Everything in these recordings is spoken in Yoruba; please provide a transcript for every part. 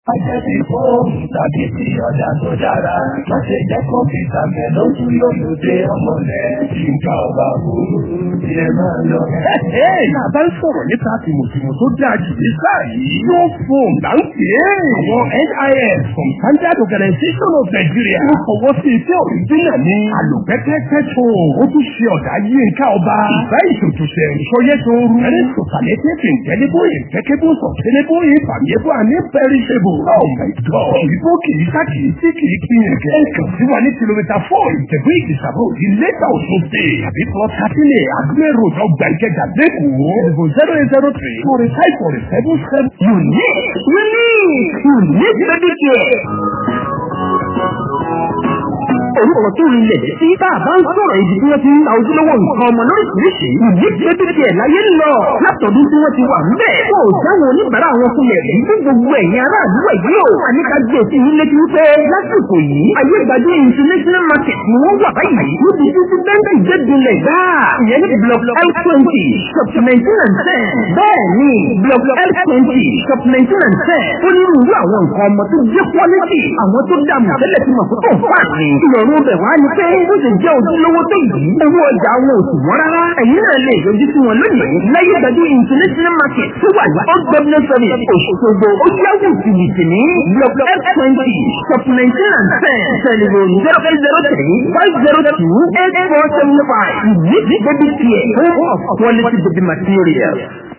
Ajẹ́sí fóònù tàbí ti ọjà tó dára. Má ṣe jẹ́ kọ́mpútà mẹ́ lójú lójú dé ọmọlẹ̀. Nǹkan ọba burú bí ẹ máa lọ. Náà bá ń sọ̀rọ̀ nípa tìmùtìmù tó dáa jù ní sáà yìí. Yóò fóòm là ń pè é. Àwọn NIS from Standard Organization of Nigeria. Ó fọwọ́ sí iṣẹ́ òrìjínà ní àlùpẹ́pẹ́pẹ́ tó. Ó tún ṣe ọ̀dà yí nǹkan ọba. Ìfẹ́ ìṣòtúnṣe ìṣọyẹ́ tó rú. Ẹni sọ̀tàlẹ́tẹ̀ẹ̀tì ìtẹ́lẹ́bọ̀ ìtẹ́kẹ́bọ̀ sọ̀tẹ́lẹ́bọ̀ ìfàmìẹ́bọ̀ àní perishable. Oh my God! Ìbò kìí sá kìí sí kìí kí yẹn kẹ́. Ẹ kàn sí wa ní kìlómítà four ìtẹ̀gbé ìdìsàbò di lẹ́tà òṣù dé. Àbí plot thirteen a Agbẹ́ road ọgbà ìkẹjà lẹ́kọ̀ọ́. Ìdìbò zero eight zero three forty five forty seven seven. Unique! Unique! Unique Medicare! orúkọ tó rinlẹ̀ sí tá a bá ń sọ̀rọ̀ ibi tí wọ́n ti ń ta ojúlówó nǹkan ọmọ lóríṣiríṣi ìdí gbẹ́dẹ́dẹ́ ẹ̀ láyé ń lọ látọ̀dún tí wọ́n ti wà ńbẹ̀. kò jáwọn oníbàárà wọn fúnlẹ̀ rí fún gbogbo ẹ̀yin aráàlú ẹ̀ yìí ò wà ní ká gbé sí yín létí wípé lásìkò yìí ayé ìgbàdé international market ni wọ́n wà báyìí níbi títí bẹ́ńbẹ́ ìgbẹ́dùnlẹ̀ gbáà ìyẹn ní block l twenty shop nineteen and ten bẹ́ẹ̀ ni block l twenty shop nineteen and ten ó ní irú àwọn nǹkan ọmọ tó jẹ́ quality àwọn tó dààmú tẹ́lẹ̀ tí mọ̀ fún fà ní ìrọ̀rùn bẹ̀ wá ní pé ó sì jẹ́ ojúlówó tó yìí owó ọjà wọn ò sì wọ́n rárá ẹ̀yin náà lè yọjú sí wọn lónìí láyé ìgbàdú international market tó wà ní old government service òṣogbo ó yáwó ìwìsì ní block f twenty shop nineteen and ten telephone zero eight zero three five zero two eight four seven five ní baby care home of quality baby material.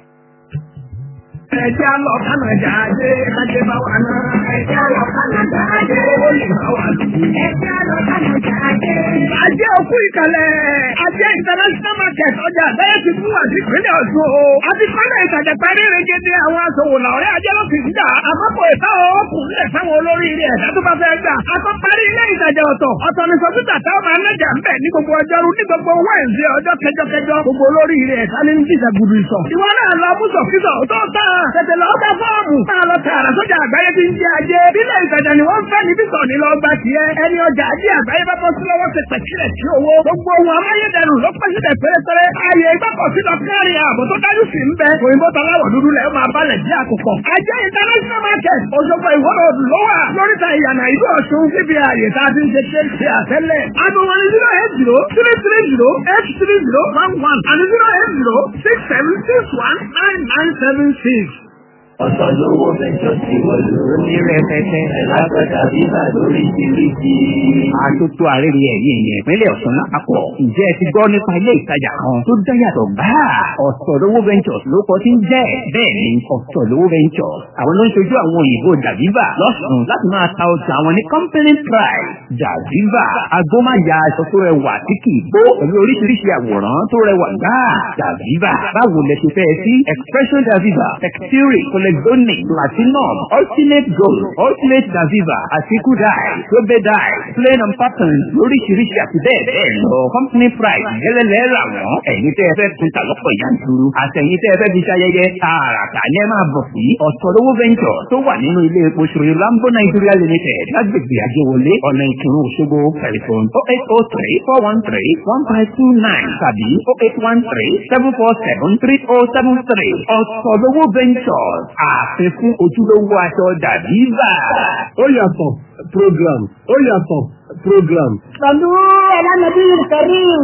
Ẹja lọ Kánàdà ajé, ajé bá wà náà. Ẹja lọ Kánàdà ajé, ó lè bá wà lù. Ẹja lọ Kánàdà ajé. Ajé òkú ìkàlẹ̀. Ajé international market ọjà àgbáyé ti fún àti ìpínlẹ̀ Ọ̀ṣun o. Àti kọ́nà ìtajà parí regede àwọn aṣòwò làwọ̀rẹ́ ajé ló fi ń jà. Àmọ́pọ̀ ìtawọ̀ ọkùnrin lẹ̀ sáwọn olórí ilé ẹ̀dá tó bá fẹ́ gbà. Akọ́ parí ilé ìtajà ọ̀tọ̀. Ọ̀tọ̀ ni sọ́kítà táwọn máa ń lẹ́jà ń bẹ̀ ní gbogbo ọjọ́rú ní gbogbo wẹ́ǹsì ọjọ́ kẹjọkẹjọ. Gbogbo olórí ilé ẹ̀dá ní jíjà gudu ìsọ̀. Ìwọ náà lọ mú sọ̀kítọ̀ tó tán tètè lọ bá fọ́ọ̀mù. Máa lọ tààrà sójà àgbáyé tí ń jẹ ajé. Bílẹ̀ ìtajà ni wọ́n ń fẹ́ níbí sọ̀ ní lọ gba tiẹ̀. Ẹni ọjà ajé àgbáyé bá bọ́ sí lọ́wọ́ ti pẹ̀sílẹ̀ sí owó. Gbogbo ohun amáyédẹrùn ló pẹ́ sílẹ̀ pérépéré. Ààyè ìgbàkọ̀ sí lọ kárí ààbò tó dájú sí ń bẹ. Òyìnbó taláwọ̀ dúdú lẹ̀ máa balẹ̀ jẹ́ àkùkọ. Ajé international market Òṣogbo ìwọ́rọ̀ ló wà. Lóríta ìyànà ìlú Ọ̀ṣun síbi ààyè tá a ti ń ṣe ṣe ṣe àtẹ́lẹ̀. Aago wọn ni zero eight zero three three zero eight three zero one one and zero eight zero six seven six one nine nine seven six. Ọ̀sán lówó mẹ́jọ tí wọ́n lò ó ní rẹpẹtẹ. Ẹ̀lápẹ̀tà bíbà lórí ìdíríjì. Àtótó àrẹ́rẹ́ ẹ̀yìn ẹ̀yìn ìpínlẹ̀ Ọ̀ṣun lápapọ̀. Ǹjẹ́ ẹ ti gbọ́ nípa ilé ìtajà kan tó dáyàtọ̀ gbáà? Ọ̀sọ̀ lówó ventures ló kọ́ sí ń jẹ́. Bẹ́ẹ̀ ni ọ̀sọ̀ lówó ventures. Àwọn ló ń ṣojú àwọn òyìnbó Dàbíbà lọ́sùn láti máa ta ọjà àwọn ní company price. Dàbíbà agbómáya aṣọ tó rẹwà tí kì í bó pẹ̀lú oríṣiríṣi àwòrán tó rẹwà gbáà. Dàbíbà báwo lẹ ṣe fẹ́ sí? Expression Dàbíbà, Textile, Colexonic, Platinum, Ultimate Gold, Ultimate Daviva, Àtikú Dye, Sobe Dye, Plain and Pattern lóríṣiríṣi àti bẹ́ẹ̀ bẹ́ẹ̀ lọ. Company price gẹ́lẹ́lẹ́ rà wọ́n. Ẹ̀yin tẹ́ ẹ fẹ́ tún ta lọ́pọ̀ yanturu. Àtẹ̀yin tẹ́ ẹ fẹ́ fi ṣayẹyẹ. Tààràtà ni ẹ máa bọ̀ sí. Ọ̀tọ̀lówó Venture tó wà nínú ilé epo ṣòro Lambo Nigeria Limited lágbègbè Àjẹwọlé ọ̀nà ìkírun Òṣogbo tẹlifon oh eight oh three four one three one five two nine tàbí oh eight one three seven four seven three oh seven three. Ọ̀tọ̀lówó Ventures ààfin fún ojúlówó aṣọ Dàbíbà. Ó yàtọ̀ program. Ó yàtọ̀ program. صلوا على النبي الكريم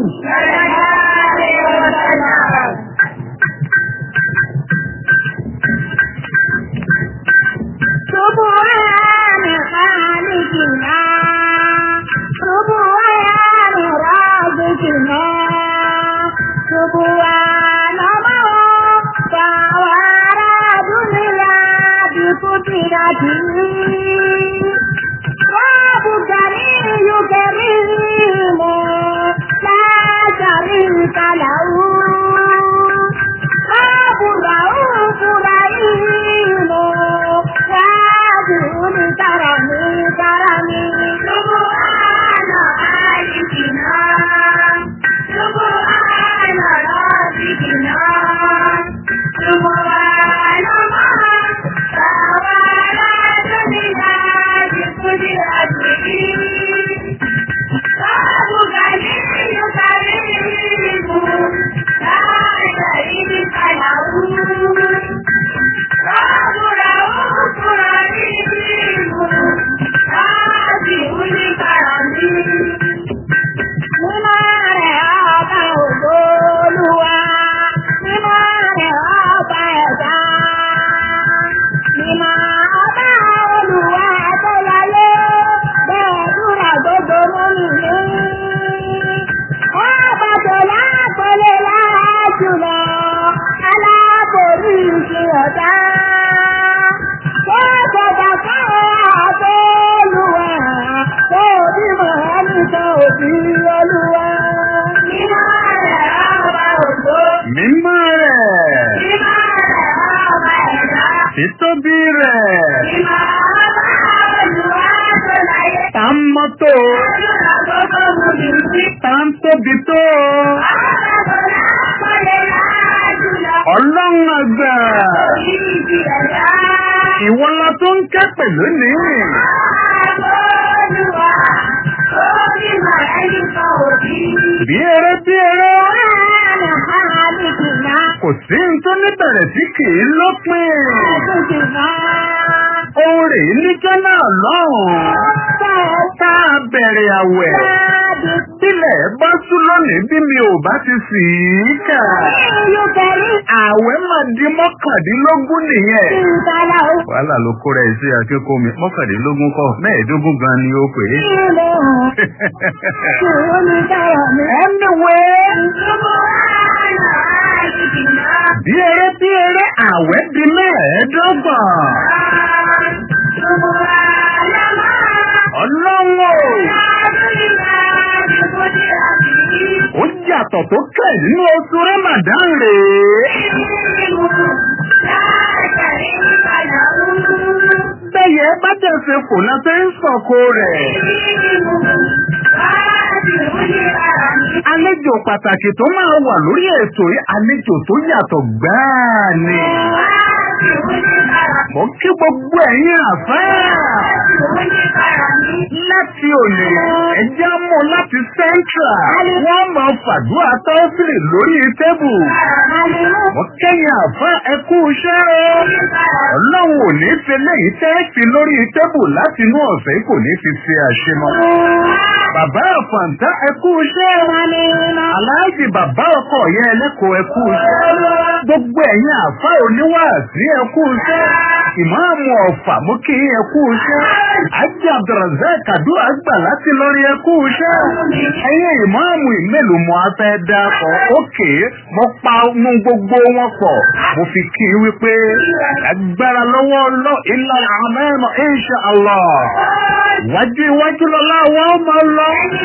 سبحان خالقنا سبحان رازقنا سبحان من توارى دنيا بقدرته رب كريم كريم لا شريك له رب رؤوف رحيم واسع الكرم كرم سبحان خالقنا سبحان رازقنا سبحان من توالى دنيا بقدرته رب كريم كريم لا شريك له رب رؤوف رحيم títóbi rẹ̀. Ìmọ̀ ọba olùwà tó láyé. Tá ń mọ́tò, Àdúrà gbogbo mú mi sí. tá ń tóbi tó. Àbàbọ̀lá kọ́lé láàjùlọ. Ọlọ́run àgbà, Orí ti ẹ̀dá. ìwọ la tó ń ké pẹ̀lú ní. Àbọ̀lùwà. Ó ní màálí kan òbí. Bí eré bí eré, Àlọ́ àlejò náà. kò sí n tó níbẹ̀rẹ̀ tí kì í lópin. Àtúntì náà. Ohun rèé níjọ́ náà lọ́hùn-ún. Tá a bẹ̀rẹ̀ àwẹ̀. Bílẹ̀ bá sú lónìí bí mi ò bá ti sì í kà. Àwẹ̀ máa di mọ́kàndínlógún nìyẹn. Wàhálà ló kó rẹ̀ sí akẹ́kọ̀ọ́ mi. Mọ́kàndínlógún kọ́, mẹ́ẹ̀ẹ́dógún gan ni ó pè é. Anyway, bí eré bí eré àwẹ̀ di mẹ́ẹ̀ẹ́dọ́gbọ̀n. Ọlọ́run o! Ó yàtọ̀ tó kẹ̀ nínú oṣù Ramadan rèé. Bẹ́yẹ bá tẹ̀sẹ̀ kò náà fẹ́ ń sọ̀kò rẹ̀. Àlejò pàtàkì tó máa wà lórí ètò yìí, àlejò tó yàtọ̀ gbáà ni. Mo kí gbogbo ẹ̀yin àfáà. Láti òní, ẹjẹ́ mú láti Central. Wọ́n máa fàdúrà tọ́sílì lórí tébù. Mo kẹ́yìn àfáà ẹkú iṣẹ́ o. Ọlọ́run ò ní fi léyìí tẹ́ẹ̀fì lórí tébù láti inú ọ̀sẹ̀ kò ní fi ṣe àṣemọ́. Bàbá àfàǹtá ẹkú iṣẹ́. Aláàjì bàbá ọkọ yẹn ẹlẹ́kọ̀ọ́ ẹkú iṣẹ́. Gbogbo ẹ̀yin àfá oníwàásí ẹkú iṣẹ́. Ìmáàmù ọ̀fà mú kí ẹkú iṣẹ́. Ájì Abdulrazak Àdúrà gbà láti lórí ẹkú iṣẹ́. Ẹ̀yin ìmáàmù ìmélòó mo á fẹ́ dákọ̀. Ókè mo pa mú gbogbo wọn pọ̀. Mo fi kí i wípé agbára lọ́wọ́ lọ ilà àmẹ́mọ̀ insha Allah. Wájú iwájú lọ́lá wọn máa lọ.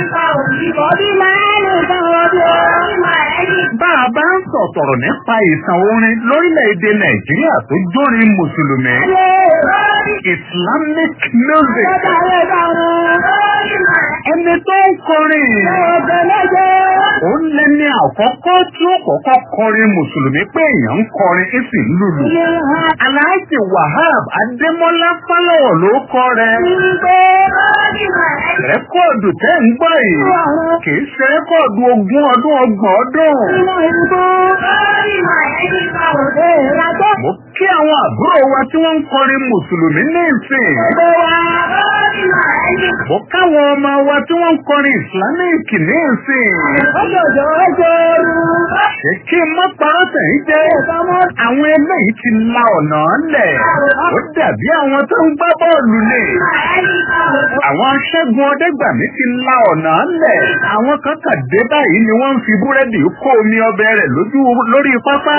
Bá a bá ń sọ̀tọ̀rọ̀ nípa ìtàn orin lórílẹ̀-èdè Nàìjíríà tó jórin Mùsùlùmí. Islamic music. Ẹni tó ń kọrin. Ó lẹ́ni àkọ́kọ́ tí ó kọ́kọ́ kọrin Mùsùlùmí pé èèyàn ń kọrin ó sì ń lùlù. Aláàjì Wahab Adémọ́lá Fálọ̀wọ̀ ló kọ rẹ̀. Rẹ́kọ̀dù tẹ́ ń gbọ́ yìí. Kìí ṣe rẹ́kọ̀dù ogún ọdún ọgbọ̀n ọdún. Mo kí àwọn àbúrò wa tí wọ́n ń kọrin Mùsùlùmí ní ìsìn. Mo káwọn ọmọ wa tí wọ́n ń kọrin Islamic ní ìsìn. Ṣé kí n má parọ́ tẹ̀yìn jẹ́? Àwọn eléyìí ti la ọ̀nà lẹ̀. Ó dàbí àwọn tó ń gbá bọ́ọ̀lù ni. Àwọn aṣẹ́gun ọdẹ́gbàmí ti la ọ̀nà lẹ̀. Àwọn kan kà dé báyìí ni wọ́n ń fi búrẹ́dì kó omi ọbẹ̀ rẹ̀ lójú lórí pápá.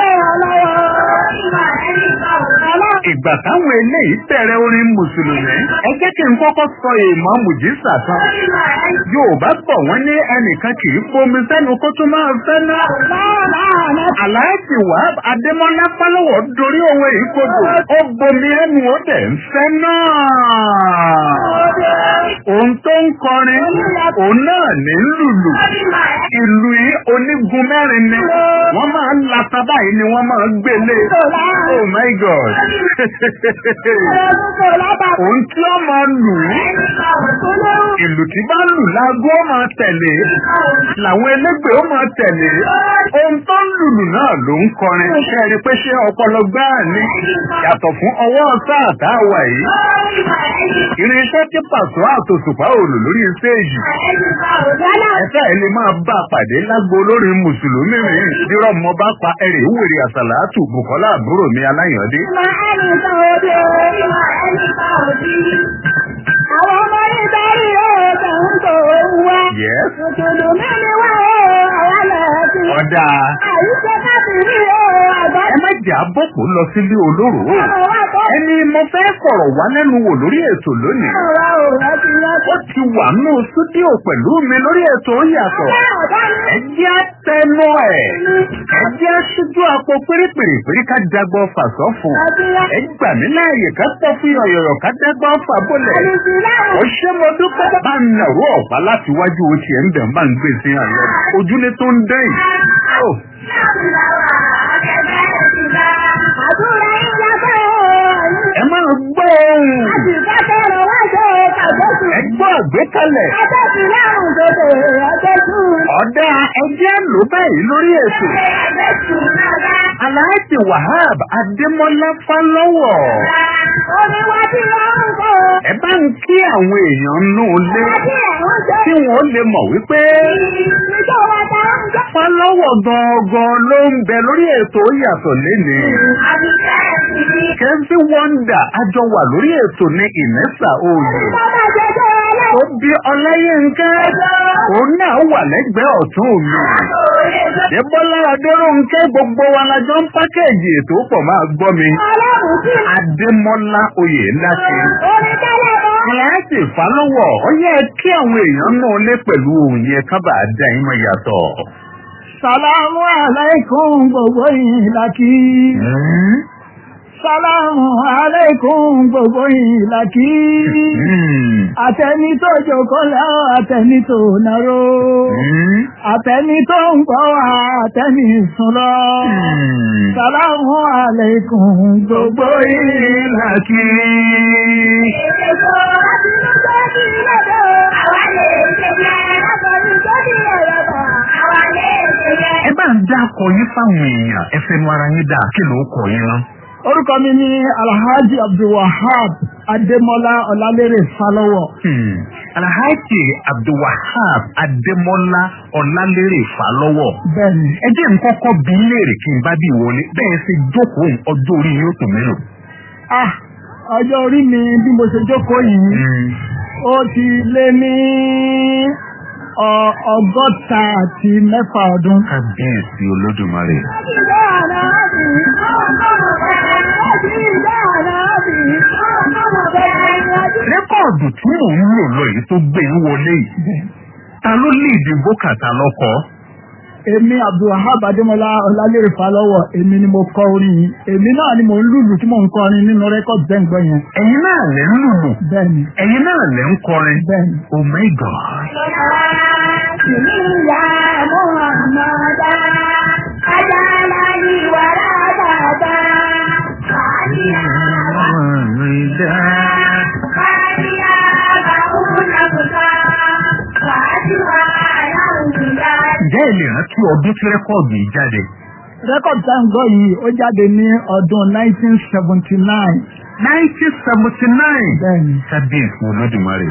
Ìgbà táwọn eléyìí bẹ̀rẹ̀ orin Mùsùlùmí. Ẹ jẹ́ kí n kọ́kọ́ sọ èèmọ̀ Mùjísà tán. Yorùbá bọ̀ wọ́n ní ẹnìkan kì í fomi sẹ́nu kó tún máa fẹ́ ná. Aláàjì wá Adémọ́lá Fálọ́wọ̀ dorí owó ìkodò. Ó bomi ẹnu ó dẹ̀ ń fẹ́ náà. Òun tó ń kọrin, òun náà ní lùlù. Ìlú yìí onígun mẹ́rin ni. Wọ́n máa ń lata báyìí ni wọ́n máa ń gbélé. Oh my God! Òun tí ó máa lù ú. Ìlù tí bá lù lágó máa tẹ̀lé. Làwọn elégbè ó máa tẹ̀lé. Ohun tó ń lùlù náà ló ń kọrin. Ṣé ẹ rí pé ṣé ọpọlọ gbáà ni? Yàtọ̀ fún ọwọ́ sáà tá a wà yìí. Irinṣẹ́ tí pàṣọ àtòṣùpá òòlù lórí stéèjì. Ẹ̀ka ẹ̀ lè máa bá a pàdé lágbo olórin Mùsùlùmí mi. Dírọ̀ mọ́ bá pa ẹ̀rẹ̀ ìwèrè àsàlátù Bùkọ́lá àbúrò mi aláyàndé. Àwọn ọmọ ní sáré ọ̀sẹ̀ ń tó wá. Yes. Mùsùlùmí ni wá o, àwa lọ sí. Ọ̀dà. Àyíṣẹ́ káàkiri o, àgbà. Ẹ má jẹ́ àbọ̀pọ̀ lọ sílé olóró. Ọmọ wa kọ́ Ẹ ẹni mo fẹ́ fọ̀rọ̀ wá lẹ́nu wò lórí ètò lónìí. Ọ̀rọ̀ òrà ti rántí. ó ti wà nù súdíò pẹ̀lú mi lórí ètò ó yàtọ̀. ẹ jẹ́ àtẹnu ẹ̀. ẹ jẹ́ aṣojú àpò pérépèrèpéré ká dagbọ́ fàṣọ fún. ẹ gbà mí láàyè ká pọ̀ fún yọ̀yọ̀yọ̀ ká dagbọ́ fà bọ́lẹ̀. ó ṣe mo dúpẹ́. bá ń nàró ọ̀pá láti wájú o tiẹ̀ ń bẹ̀ ń bá ń gbé sí àlọ́. ojúlé tó ń dẹ́yìn. Ó, Àdúrà ìjà fẹ́ ẹ máa gbọ́ ohùn. Ìfẹ́fẹ́rẹ̀ wá ṣe kàjọ́sù. ẹ gbọ́ àgbékalẹ̀. Àjọ́sù láàrùn tòtò àjọ́sù. ọ̀dà ẹjẹ́ ló báyìí lórí ètò. Àjọ́sù náà. Aláàjì Wahab Adémọ́lá Fálọ́wọ̀. Oníwá tí wọ́n ń kọ́. Ẹ bá ń kí àwọn èèyàn nù lé Àti ẹ̀wọ̀n jẹ́. kí wọ́n lè mọ̀ wípé Ìjọba ta ń jẹ́. Fálọ́wọ̀ gangan ló ń bẹ lórí ètò yàtọ̀ lénìí. Àbíkẹ́ ìdí. Kẹ́sí Wọ́ndà àjọ wà lórí ètò ní Ìmẹ́sà Oyè. Bàbá jẹjẹ ẹlẹ́. Ó bí Ọláyínká. Òun náà wà lẹ́gbẹ̀ẹ́ ọ̀tún mi. Débọ́lá Adéròǹkẹ́ gbogbo wa la jọ ń pákẹ́ẹ̀jì ètò pọ̀ máa gbọ́ mi. Ọlọ́run sí. Adémọ́lá Oyè ńlá ṣe. Orin tẹ́lẹ̀ bọ́. Kíláàsì Fálọ́wọ̀ ó yẹ kí àwọn èèyàn náà lé pẹ̀lú òun yẹn kábà dá ìmọ̀ yàtọ̀. Sàlámù aláìkún gbogbo yìí lákì. Sàlámù aláìkún gbogbo yìí lákì. Àtẹni tó jókòó lẹ́wọ̀ àtẹni tó nàró. Àtẹni tó ń gbọ́ wá àtẹni sùn lọ. Sàlámù aláìkún gbogbo yìí lákì. Èso láti inú tó di lọ́dọ̀. Àwa lè ṣe yẹ. Látọ̀rí tó di ọ̀yọ̀bọ̀. Àwa lè ṣe yẹ. Ẹ bá ń dá akọ yín fáwọn èèyàn ẹ fẹnu ara yín dá kí ló kọ yín rán. Orúkọ mi ni Alhaji Abdulwahab Adémọ́lá Ọlálérè Fálọ́wọ̀. Alhaji Abdulwahab Adémọ́lá Ọlálérè Fálọ́wọ̀. Bẹ́ẹ̀ni, Ẹ jẹ́ nǹkan kọ́ bí léèrè kí n bá bí wọlé bẹ́ẹ̀ ṣe jókòó ọjọ́ orí yóò tó mélòó. ah, ọjọ́ orí mi bí mo ṣe jókòó yìí, ó ti lé ní ọ- ọgọ́ta àti mẹ́fà ọdún. Kábíyèsí Olódùmarè. Rẹ́kọ̀dù tí mò ń lò lọ yìí tó gbé ń wọlé yìí. Ta ló lé ìdìbò kàtà lọ́kọ̀? Èmi Abdulwahab Adémọ́lá Ọlálérè Fálọ́wọ̀, èmi ni mo kọ orin yìí. Èmi náà ni mò ń lùlù tí mò ń kọrin nínú rẹ́kọ̀dù bẹ́ǹgbọ́n yẹn. Ẹ̀yin náà lẹ́ ń lùlù. Bẹ́ẹ̀ni, Ẹ̀yin náà lẹ́ ń kọrin. bẹ́ẹ̀ni. Oh my God. Ǹjẹ́ ẹ lè rántí ọdún tí rẹ́kọ̀dù yìí jáde? Rẹ́kọ̀dù tá à ń gbọ́ yìí ó jáde ní ọdún 1979. 1979. Bẹ́ẹ̀ni. Kábíyèsí Olódùmarè.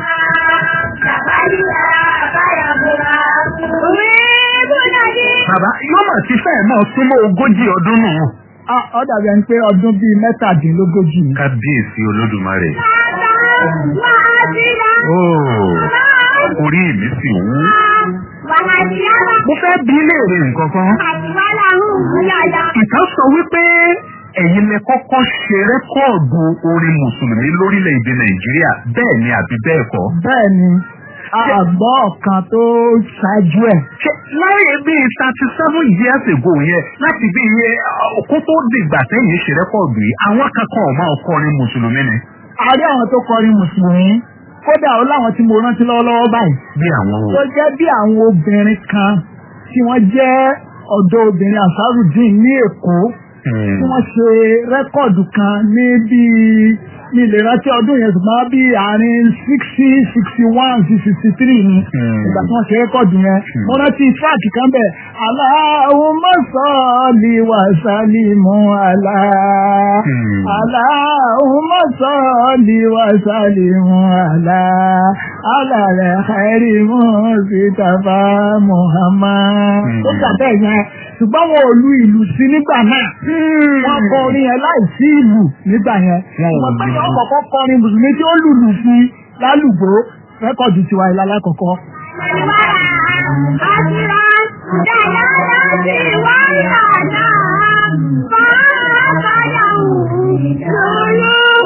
Bàbá yóò mà ti fẹ́ mọ́ súnmọ́ ogójì ọdún nù. Ah, Ó dàbí ẹni pé ọdún bíi mẹ́tàdínlógójì ni. Kábíyèsí Olódùmarè. Óò, orí mi sì wú. Mo fẹ́ bí léèrè nǹkan kan. Ìtàn sọ wípé ẹ̀yin lẹ kọ́kọ́ ṣe rẹ́kọ̀ọ̀dù orin Mùsùlùmí lórílẹ̀‐èdè Nàìjíríà bẹ́ẹ̀ ni àbí bẹ́ẹ̀ kọ́. Bẹ́ẹ̀ ni, àgbọ̀ ọ̀kan tó ṣáájú ẹ̀. Ṣé láyé bíi thirty seven years ago yẹn láti bí iye kó tó dìgbà tẹ́yìn ṣe rẹ́kọ̀ọ̀dù yìí àwọn kankan ọ̀ máa kọrin Mùsùlùmí ni. A rí àwọn tó kọrin Mùsùlùmí. Kódà ó láwọn tí mo rántí lọ́wọ́lọ́wọ́ báyìí. Bí àwọn Tó jẹ́ bí àwọn obìnrin kan tí wọ́n jẹ́ ọ̀dọ́ obìnrin Ansarudeen ní Èkó. tí wọ́n ṣe rẹ́kọ̀dù kan ní bíi ní ilé rántí ọdún yẹn ṣùgbọ́n bí àárín sixty sixty one sí sixty three ni ìgbà tí wọ́n ṣe rẹ́kọ̀dù yẹn mo rántí fáàkì kan bẹ̀ Allahumma salli wa sallimu ala Allahumma salli wa sallimu ala ala rẹ̀ khairi Mustafa Muhammad. ó gbà bẹ́ẹ̀ yẹn ṣùgbọ́n wọn ò lu ìlú sí nígbà náà wọ́n kọ orin yẹn láìsí ìlú nígbà yẹn wọ́n pẹ́ ní ọkọ̀ọ̀kọ́ kọrin mùsùlùmí tí ó lùlù sí lálùgbò rẹ́kọ̀dù tiwa ìlà lákọ̀ọ́kọ́.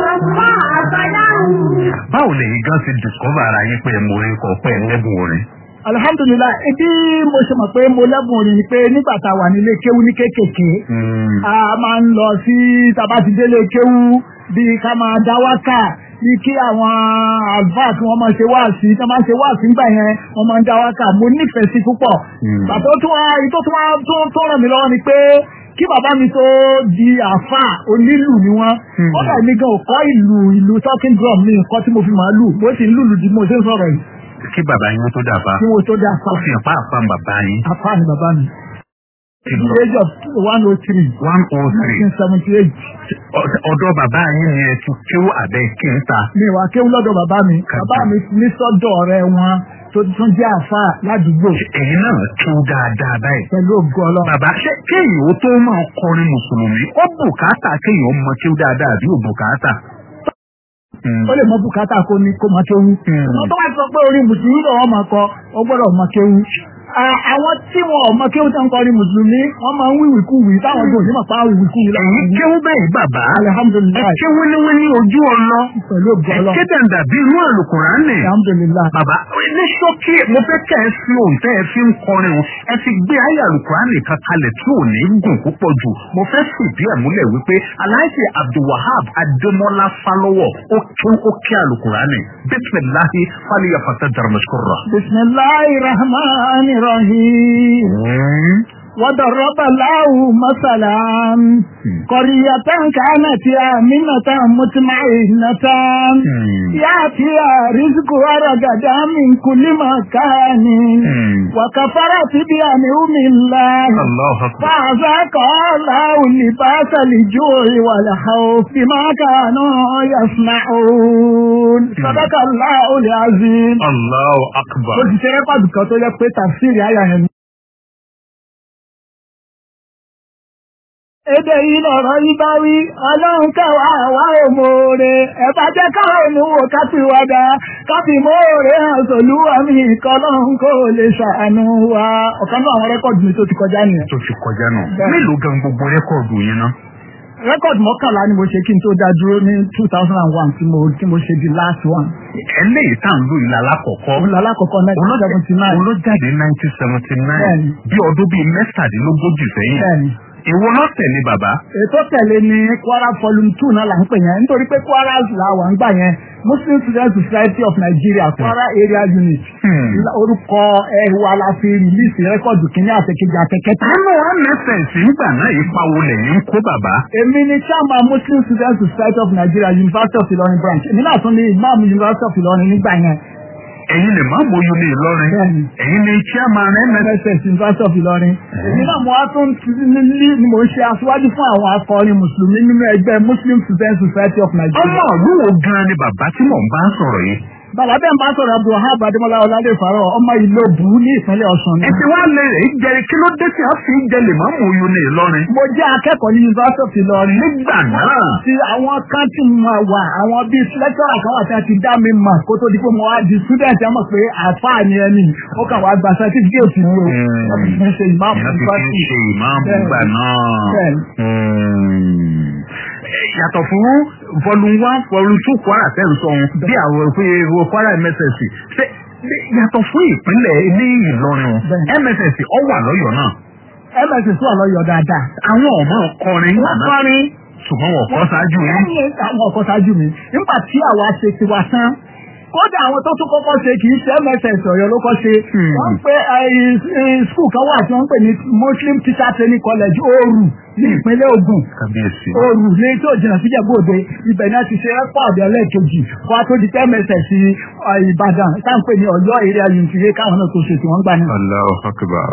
mọ́ àbádáhùn. báwo lèyìn gan ti discover ara yín pé mo rí kọ pé ẹlẹ́bùn orin. alhamdulilayi ibi mo ṣe mọ̀ pé mo lẹ́bùn orin ni pé nígbà tá a wà nílé kéwú ní kékèké a máa ń lọ sí tàbá ti délé kéwú bíi ká máa dá wákà bí kí àwọn àlùfáà tí wọ́n máa ṣe wáàsí tí wọ́n máa ṣe wáàsí ńgbà yẹn wọ́n máa ń dá wákà mo nífẹ̀ẹ́ sí púpọ̀. bàbá tó wá tó tó wá tó tó ràn mí lọ́wọ́ ni pé kí bàbá mi tó di àáfàá onílù ni wọ́n. wọ́n dà mí gan òkọ́ ìlú ìlú talking drum mi nǹkan tí mo fi máa lù bó ti ń lùlù di mo ṣe ń sọ̀rọ̀ yìí. kí bàbá yín tó dàbà kí mo tó di ó àáfàá fi hàn pàápàá bàbá yín. àáfàá ni bàbá mi. Ti the lọ. age of one oh three one oh three nineteen seventy eight ọ̀dọ̀ bàbá yín ni ẹ ti kéwú àbẹ́ kí n ta. mi wà kéwú lọ́dọ̀ bàbá mi bàbá mi ní sọ́dọ̀ ọ̀rẹ́ wọn tó tún jẹ́ àáfàá ládùúgbò èyí náà kéwú dáadáa báyìí. pẹ̀lú ògo ọlọ́run. bàbá ṣé kéèyàn ó tó máa kọrin mùsùlùmí ó bùkátà kéèyàn ó mọ kéwú dáadáa àbí ò bùkátà. ó lè mọ bùkátà kó ní kó máa kéwú. wọ́n tó wá sọ pé orin mùsùlùmí lọ́wọ́ máa kọ ó gbọ́dọ̀ máa kéwú. À- àwọn tí wọn ò mọ kéwú tó ń kọrin mùsùlùmí wọ́n máa ń wíwì kú wì táwọn tó ní màpá wíwì kú wì láwọn ẹ̀yin kéwú bẹ́ẹ̀ bàbá ẹ alihamudulilayi ké wíníwíní ojú ọlọ pẹ̀lú ògo ẹ ọlọ́run ké dàndà bí inú àlùkùránì. alihamudulilayi. bàbá ní ṣókí mo fẹ́ kẹ́ ẹ fi òun tẹ́ ẹ fi ń kọrin o ẹ fi gbé ayé àlùkùránì kan kalẹ̀ tí ò ní gùn púpọ̀ jù mo fẹ́ fìdí ẹ̀ múlẹ̀ wípé aláìsí abdulwahab adémọlá falọ́wọ̀ ó ké ó ké àlùkùránì bísíláhi fálíyàfàtà dàrmẹ́sọ̀rọ̀. bisimilayi rahman rahim. وضرب له مثلا قرية كانت آمنة مطمئنة يأتيها رزقها رغدا من كل مكان وكفرت بأنعم الله الله أكبر فأذاق الله لباس الجوع والخوف بما كانوا يصنعون صدق الله العظيم الله أكبر ó ti ṣe rẹ́kọ̀dù kan tó yẹ pé tàfsírì àyà yẹn. Èdè yìí lọ̀rọ̀ yí bá wí, ọlọ́run kẹwàá àwa òmòore, ẹ̀bá jẹ́ káwọn òmùwò kápìwádà, kápì mòore hàn sòlúwà mi kọlọ́run kò lè ṣàánú wa. Ọ̀kan náà àwọn rẹ́kọ̀dù mi tó ti kọjá nìyẹn. tó ti kọjá náà Bẹ́ẹ̀. mélòó gan gbogbo rẹ́kọ̀dù yẹn náà. Rẹ́kọ̀dù mọ́kànlá ni mo ṣe kí n tó dá dúró ní two thousand and one tí mo tí mo ṣe the last one. eléyìí tá à ń lò yìí lálákọ̀ọ́kọ́ Òun lálákọ̀ọ́kọ́ nineteen seventy nine. olójáde nineteen seventy nine Bẹ́ẹ̀ni. bí ọdún bíi mẹ́tàdínlógójì sẹ́yìn Bẹ́ẹ̀ni. èwo náà tẹ̀lé bàbá. ètò tẹ̀lé ní kwara volume two náà là ń pè yẹn nítorí pé kwara là wà ń gbà yẹn muslim student society of nigeria kwara area unit Hmm. orúkọ ẹ̀wà la fi rìlíìsì rẹ́kọ̀dù kìíní àtẹ̀kejì àtẹ̀kẹta. nínú mss nígbà náà ipa wo lẹ́yìn ń kó bàbá. èmi ni chairman muslim student society of nigeria university of ilorin branch èmi náà tún ní imam university of ilorin nígbà yẹn ẹ̀yin lè má mọyú ní ìlọrin Bẹ́ẹ̀ni. ẹ̀yin lè chairman mss. mss university of ilorin èmi náà mo wá tún ti ní ní- ni mo ń ṣe aṣíwájú fún àwọn akọrin mùsùlùmí nínú ẹgbẹ́ muslim student society of nigeria. ọmọ ìlú wo gan ni bàbá tí mò ń bá sọ̀rọ̀ yìí. Bàbá bẹ́ẹ̀ ń bá sọ̀rọ̀ Abdulhab Adémọ́lá Ọládé Fàárọ̀ ọmọ ìlú Òbú ní ìpínlẹ̀ Ọ̀ṣun ni. ẹ ti wá lè rè é jẹrìí kí ló dé tí a fi ń jẹ lè má mọyú ní ìlọrin. Mo jẹ́ akẹ́kọ̀ọ́ ní University of Ìlọrin. nígbà náà Tí àwọn kan ti mọ̀ wà, àwọn bíi lẹ́tọ́rà kan wà tí wọ́n ti dá mi mọ̀ kó tó di pé mo wá di student ẹ̀ mọ̀ pé àfáà ni ẹni. Ó kàn wá gba certificate ní o. Hmm. Wọ́n fi ń ṣe ìmáàmù ìyá ti fi ń university. ṣe ìmáàmù Bẹ́ẹ̀ni. gbà náà. Bẹ́ẹ̀ni. Hmm. Eh, yàtọ̀ fún volume one volume two kwara tẹ́lẹ̀ sọ̀hún bí àwọn òfin èrò kwara mss ṣe ṣe yàtọ̀ fún ìpínlẹ̀ ilé ìlọrin Bẹ́ẹ̀ni. mss ọ wà lọ́yọ̀ọ́ náà MS wà lọ́yọ̀ dáadáa. àwọn ọmọ kọrin Wọ́n kọrin. ṣùgbọ́n wọ́n kọ́ ṣáájú yín. Lẹ́yìn àwọn ọkọ̀ ṣáájú mi, nígbà tí àwa ṣe tiwa tán, kódà àwọn tó tún kọ́kọ́ ṣe kì í ṣe MSS Ọ̀yọ́ ló kọ́ ṣe. Hmm. Wọ́n pe skul kan wà tí wọ́n ń pè ní Muslim Teacher Training College Ooru ní ìpínlẹ̀ Ògùn. kábíyèsí. Ooru ní tí ò jìnnà síjẹ̀ bóde ibẹ̀ náà ti ṣe rẹ́pọ̀dì ẹlẹ́ẹ̀kejì kó a tó di pé MSS Ìbàdàn táǹpẹ̀ ní Ọ̀yọ́ èrè ayùntìrẹ́ káwọn náà tó ṣe tí wọ́n gbà ní. Allahu Akbar.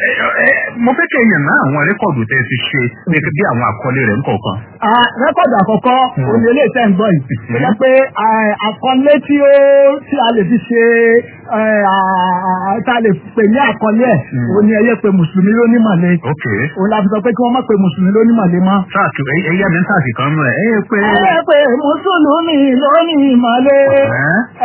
mo fẹ́ kẹ́ yàn náà àwọn rẹ́kọ̀dù tẹ́ ti ṣe gẹ́gẹ́ bí àwọn àkọlé rẹ̀ ńkọ̀ọ̀kan. Ah, rẹ́kọ̀dù àkọ́kọ́ òní ilé iṣẹ́ ń gbọ́ yìí. Ó jẹ́ pé ah, àkọlé tí ó tí a lè fi ṣe eh, ah, tá a lè pè ní àkọlé ẹ̀ òní ẹyẹ pé mùsùlùmí ló ní màlẹ́. ok Òun la fi sọ pé kí wọ́n má pe mùsùlùmí ló ní màlẹ́ mọ́. sáàtù ẹyẹ mi ń sáàtì kan nù ẹ ẹ pé. Ẹyẹ pé mùsùlùmí ló ní màlẹ́. Ẹ́? Ẹ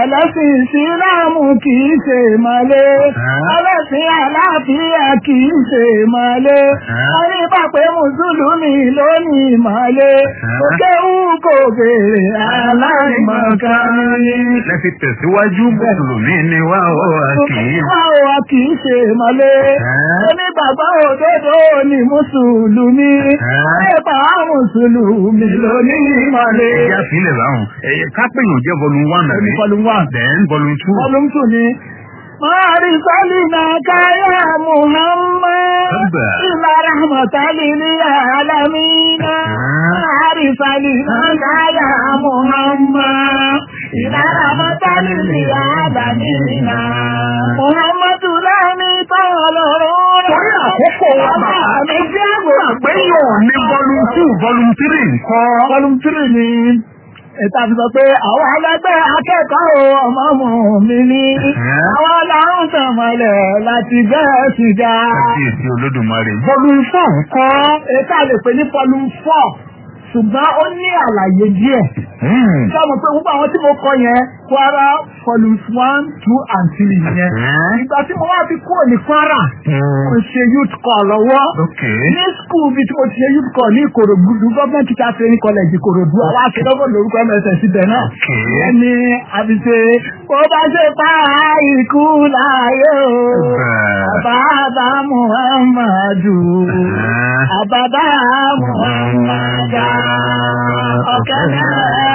ẹlẹ́sìn ìsìlámù kì í ṣe ìmọ̀lé ẹlẹ́sìn àlàáfíà kì í ṣe ìmọ̀lé wọ́n ní pàpẹ́ mùsùlùmí lónìí ìmọ̀lé òkè wù kò béèrè aláìmọ̀kan ní. lẹ́fi tẹ̀síwájú mùsùlùmí ni wá ó kì í. Báwo wa kì í ṣe ìmọ̀lé? Onígbàgbọ́ òdodo ni mùsùlùmí. Ẹ̀pà mùsùlùmí lónìí ìmọ̀lé. ẹ̀yà sílẹ̀ báwọn ẹ̀yẹ kápẹ́yìn jẹ́ volume one àbí. Volume one. then volume two. Volume two ni. Máàrí Sálínà Káyà Muhammad. Ẹgbẹ́. Ìlà Rahmatali ní Àlámínà. Máàrí Sálínà Káyà Muhammad. Ìlà Rahmatali ní Àlámínà. Muhammadu láàmì tọ́lọ́rọ́. Torí àkókò wa bàbá mi jẹ́ àgbà. àgbéyàn ní volume two volume three nǹkan. Volume three ni ẹ̀ta fi sọ pé àwọn ẹlẹ́gbẹ́ akẹ́kọ̀ọ́ ọmọ mọ̀ mi ní. Àwọn ọlọ́run tàmọ̀lẹ̀ láti bẹ́ẹ̀ sì já. kábíyèsí olódùmarè. volume four nǹkan. Ẹ̀ta lè pè ní volume four ṣùgbọ́n ó ní àlàyé díẹ̀. Sáàmù pé gbogbo àwọn tí mo kọ yẹn Kwara volumes one two and three yẹn. Ìgbà tí mo wá fi kúrò ní Kwara, mo ṣe youth call lọ́wọ́. ok. ní skul bí tí mo ti ṣe youth call ní ìkòròdú government teacher training college ìkòròdú àwọn akẹ́kọ̀ọ́ lórúkọ mss síbẹ̀ náà. ìyẹn ni àbíṣe bó bá ṣe pa ikú láàyè o. àbábá muhammadu àbábá muhammadu ọ̀kẹ́mẹ́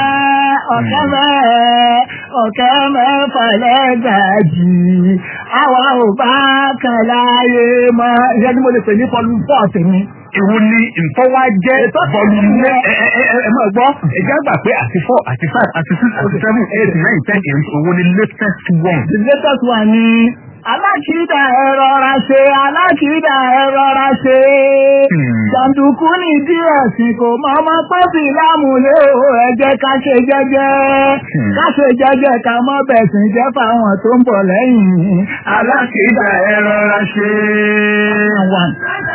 ọ̀kẹ́mẹ́ ọ̀kẹ́mẹ́ fàlẹ́gàjì àwa ò bá kan láyé mọ́. ìyẹn ni mo lè pè ní fọlù fọ́ọ̀tì mi Èwo ni ìtọ́wá jẹ́ volume ẹ ẹ ẹ ẹ máa gbọ́ ẹ̀jẹ̀ àgbà pé àti four àti five àti six àti seven eight nine ten eight owó ni latest one. The latest one ni alákìídà ẹ̀rọ ra ṣe alákìídà ẹ̀rọ ra ṣe. Jàǹdùkú ní díẹ̀ sí kò mọ ọmọ pọ́sì lámùlé o ẹ jẹ́ ká ṣe jẹ́jẹ́. Ká ṣe jẹ́jẹ́ ká mọ́ bẹ̀sìn jẹ́ fáwọn tó ń bọ̀ lẹ́yìn. Alákìídà ẹ rọra ṣe. One.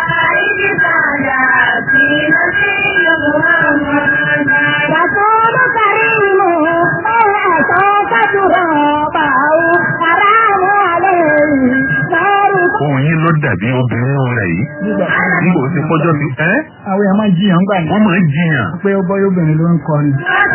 رسول كريم أوعى كترابه حرام عليه نار Ohun yín ló dàbí obìnrin rẹ̀ yìí. Nígbà ó ti pọ́jọ́ ti ẹ́ Àwọn èèyàn máa ń jiyàn gbà ní wọ́n máa ń jiyàn. pé ó bọ́ obìnrin ló ń kọrin.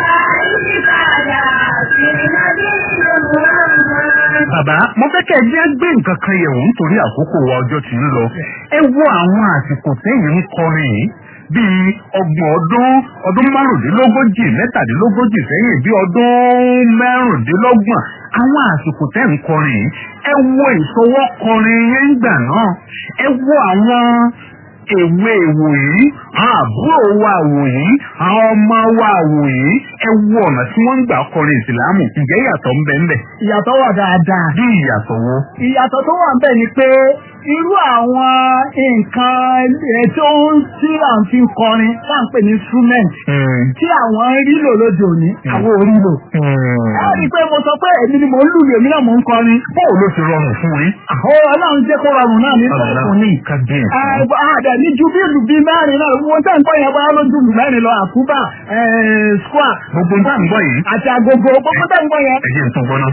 Bàbá, mo fẹ́ kẹ́ ẹ jẹ́ gbé nǹkan kan yẹ̀wò nítorí àkókò wa ọjọ́ ti ń lọ. Ẹ wo àwọn àsìkò tẹ́yìn ń kọrin yìí bíi ọgbọ̀n ọdún ọdún márùndínlógójì mẹ́tàdínlógójì sẹ́yìn bíi ọdún mẹ́rùndínlọ́gbọ̀n àwọn àsìkò tẹ́ ń kọrin yìí ẹ wo ìṣọwọ́ kọrin yẹn ń gbà náà ẹ wo àwọn èwe èwò yìí àwọn àbúrò wa àwò yìí àwọn ọmọ wa àwò yìí ẹ wo ọ̀nà tí wọ́n ń gbà kọrin ìsìlámù ǹjẹ́ ìyàtọ̀ ń bẹ ń bẹ Ìyàtọ̀ wà dáadáa. bí ìyàtọ̀ wo. ìyàtọ̀ tó wà bẹ́ẹ̀ ni pé irú àwọn nǹkan ètò tí à ń fi kọrin tá à ń pè ní instrument tí àwọn rí lò lóde òní àwọn orí lò. ẹ rí i pé mo sọ pé èmi ni mò ń lùlù èmi náà mò ń kọrin. báwo ló ti rọrùn fún yín. àwọn ọlọ́run jẹ́ kó rọrùn náà ní sọ̀rọ̀ ní. kábíyèsí. àdà ní ju bí ìlú bíi mẹ́rin náà wọ́n tẹ̀ ń gbọ́ yẹn bá lójú ìlú mẹ́rin lọ àkúbà square gbogbo nǹkan ń gbọ́ yìí. àti agogo gbogbo tẹ̀ ń gbọ́ yẹn. ẹ jẹ́ nǹkan gbọ́ náà.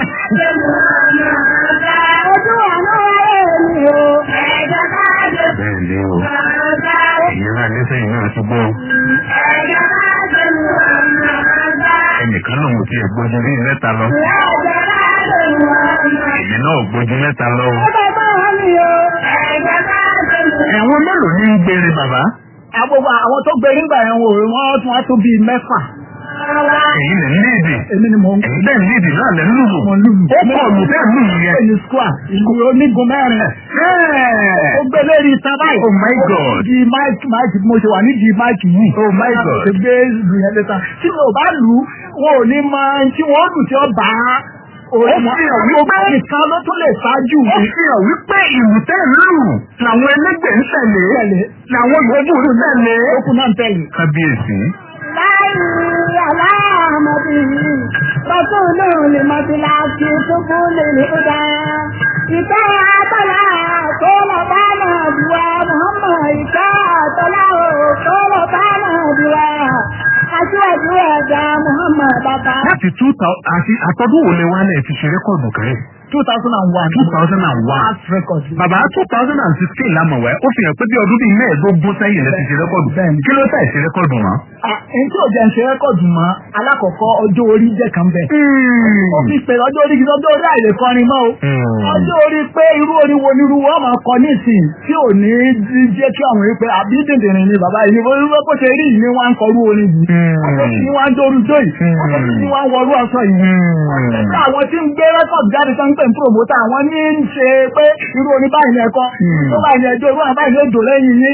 ojú àná èmi o ẹ̀jẹ̀ ká jẹ bẹ́ẹ̀ ni o ìyẹn náà ní sẹ́yìn náà ti gbọ́. ẹ̀jẹ̀ ká jẹ ẹnìkan náà mo ti ẹ̀ gbójú ní mẹ́ta lọ. ẹ̀jẹ̀ ká jẹ èmi náà ò gbójú mẹ́ta lọ o. ẹ̀jẹ̀ ká mi o ẹ̀jẹ̀ ká jẹ ẹ̀wọ̀n mélòó ní ń gbére bàbá. Àgbogbo àwọn tó gbé nígbà yẹn wò wọ́n tún wá tó bíi mẹ́fà. èyí lè ní èdè. Èmi ni mò ń èyí bẹ́ẹ̀ ní èdè náà lẹ́ ń lùlù. mọ̀ lùlù. ó pọ̀ lù bẹ́ẹ̀ lùlù yẹn. Ẹni square ìlú onígun mẹ́rin. Ó gbé lérí itan báyìí. Oh my God. Di máìkì máìkì mo ṣe wà nídìí máìkì yìí. Oh my God. Ṣé gbé ìlú yẹn lẹ́ta? Tí mi ò bá lù ú, wọn ò ní mọ ẹni tí wọ́n lù tí ó bá a. Ó fi hàn wípé nìkan ló tún lè ṣáájú ó mi. fi hàn wípé ìlú tẹ́ ń lù làwọn ẹlẹ́gbẹ̀ẹ́ ń tẹ̀lé Tẹ̀lé. làwọn yòókù ń tẹ̀lé. Okùn náà ń tẹ̀lé. kábíyèsí. láì aláàmọ̀bí rọ́túnú lè mọ̀bí láti túbú lè ní ọ̀dà. ìtẹ́ àtọ́lá tó lọ bá náà bùwá Muhammad ìtẹ́ àtọ́lá ò tó lọ bá náà bùwá. aṣíwájú ẹ̀dá Muhammad bàbá. láti two thousand àti àtọ́dún wo lè wá lẹ̀ ti ṣe rẹ́kọ̀dù kẹ́rẹ́ two thousand and one. two thousand and one. last record. bàbá two thousand and sixteen la mọ̀ wẹ́ ó fi hàn pé bí ọdún bíi mẹ́ẹ̀ẹ́dógún sẹ́yìn lẹ́ ti ṣe rẹ́kọ̀dù Bẹ́ẹ̀ni. kí ló tẹ̀ ṣe rẹ́kọ̀dù mọ́. ẹni tí ò jẹ́ ń ṣe rẹ́kọ̀dù mọ́ alákọ̀ọ́kọ́ ọjọ́ orí jẹ́ kan bẹ̀. ó fi pè ọjọ́ orí gidi ọjọ́ orí àìlè kọrin mọ́ o. ọjọ́ orí pé irú orin wo ni irú wọn máa kọ nísìn tí ò ní jẹ́ kí àwọn wípé àbí dìndìnrín ni bàbá yìí wọ́n wípé bó ṣe rí yìí ni wọ́n ń kọrú orin yìí. ọjọ́ tí ni wọ́n ń dóru dó yìí. ọjọ́ tí ni wọ́n ń wọrú aṣọ yìí. ọjọ́ àwọn tí ń gbé rẹ́kọ̀dù jáde tó ń pè ń promota àwọn ní ń ṣe pé irú orin báyìí ni ẹ̀kọ́ tó báyìí ni ẹjọ́ irú àwọn báyìí ni ó dò lẹ́yìn yín.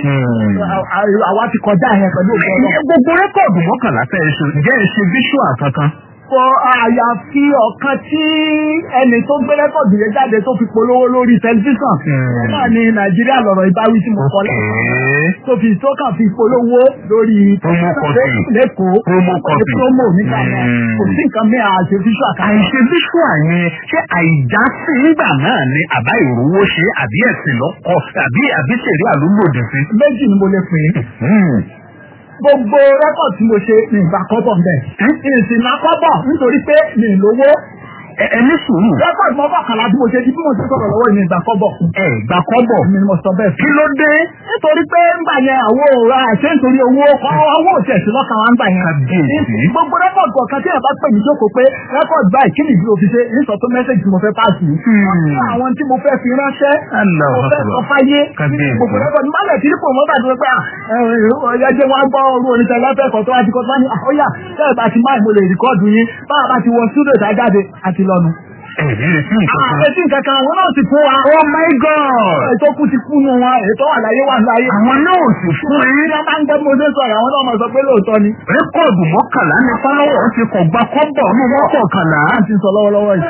àwa ti kọjá yẹn pẹ̀lú òkú ọlọ́run. gbogbo rẹ́kọ̀dù mọ́kànlá tẹ́ ẹ ṣe jẹ́ ẹ ṣe visual kankan. kọ àyàfi ọ̀kan tí ẹni tó gbé rẹ́kọ̀dù yẹn jáde tó fi polówó lórí tẹlifíṣàn náà ni nàìjíríà lọ̀rọ̀ ìbáwí tí mo kọ lẹ́kọ̀ọ́ tó fi tó kàn fi polówó lórí Promo copy. lẹ́kọ̀ọ́ Promo copy. promo nígbà yẹn Mm. kò sí nǹkan mìíràn àṣẹ fíṣọ àkàrà àìṣe visual yẹn ṣé àìjásí nígbà náà ni àbá ìrówó ṣe àbí ẹ̀sìn lọ́kọ̀ àbí àbí ṣèré àlúgbòdì sí. méjì ni mo lè pè é gbogbo rẹ́kọ̀dù tí mo ṣe ní ìgbà kọ́bọ̀ ń bẹ̀ ìsìn náà kọ́bọ̀ nítorí pé mi ì lówó Ẹ- ẹ ní sùúrù rẹ́kọ̀dù mọ́kànlá tí mo ṣe di bí mo ṣe sọ̀rọ̀ lọ́wọ́ ìní ìgbà kọ́bọ̀ ẹ gbà kọ́bọ̀ mi ni mo sọ bẹ́ẹ̀ kí fún. ló dé. nítorí pé ńgbà yẹn àwọn òòrà àṣẹ nítorí owó owó òtẹ̀sí lọ́kàn wa ńgbà yẹn. Kábíyèsí. gbogbo rẹ́kọ̀dù kọ̀ọ̀kan tí ẹ̀ bá pè mí jókòó pé rẹ́kọ̀dù báyìí kí nìdí òfin ṣe ní sọ tó mẹ́sẹ̀gì tí mo fẹ́ pàṣẹ. wọ́n ní àwọn tí mo fẹ́ fi ránṣẹ́ Allah mo fẹ́ Akbar. sọ fáyé Kábíyèsí. gbogbo rẹ́kọ̀dù má lẹ̀ tí kò mọ́ bàtí pé ọ̀yà jẹ́ wọn gbọ́ orú oníṣẹ́ lẹ́fẹ̀ẹ́kọ̀ tó wá ti kọ́ tó wá ní àkóyà tẹ́ẹ̀ bá ti máa mo lè rìkọ́ọ̀dù yín báwa bá ti wọ súdò ìdájáde àti lọ́nu. ẹ ní retí nǹkan kan. àpẹtí nǹkan kan àwọn náà ti fún wa. oh my god. ètò kú ti kú nù wọn ètò wà láyé wà láyé. àwọn náà ò sì fún ẹ. Ní ọba ń gbọ́ bí mo ṣe sọ̀rọ̀ àwọn náà máa sọ pé lóòótọ́ ni. rẹ́kọ̀dù mọ́kànlá ní fọlọ́wọ́ ti kọ̀ gbà kọ́bọ̀ ní mọ́kànlá. À ń ti sọ lọ́wọ́lọ́wọ́ yìí.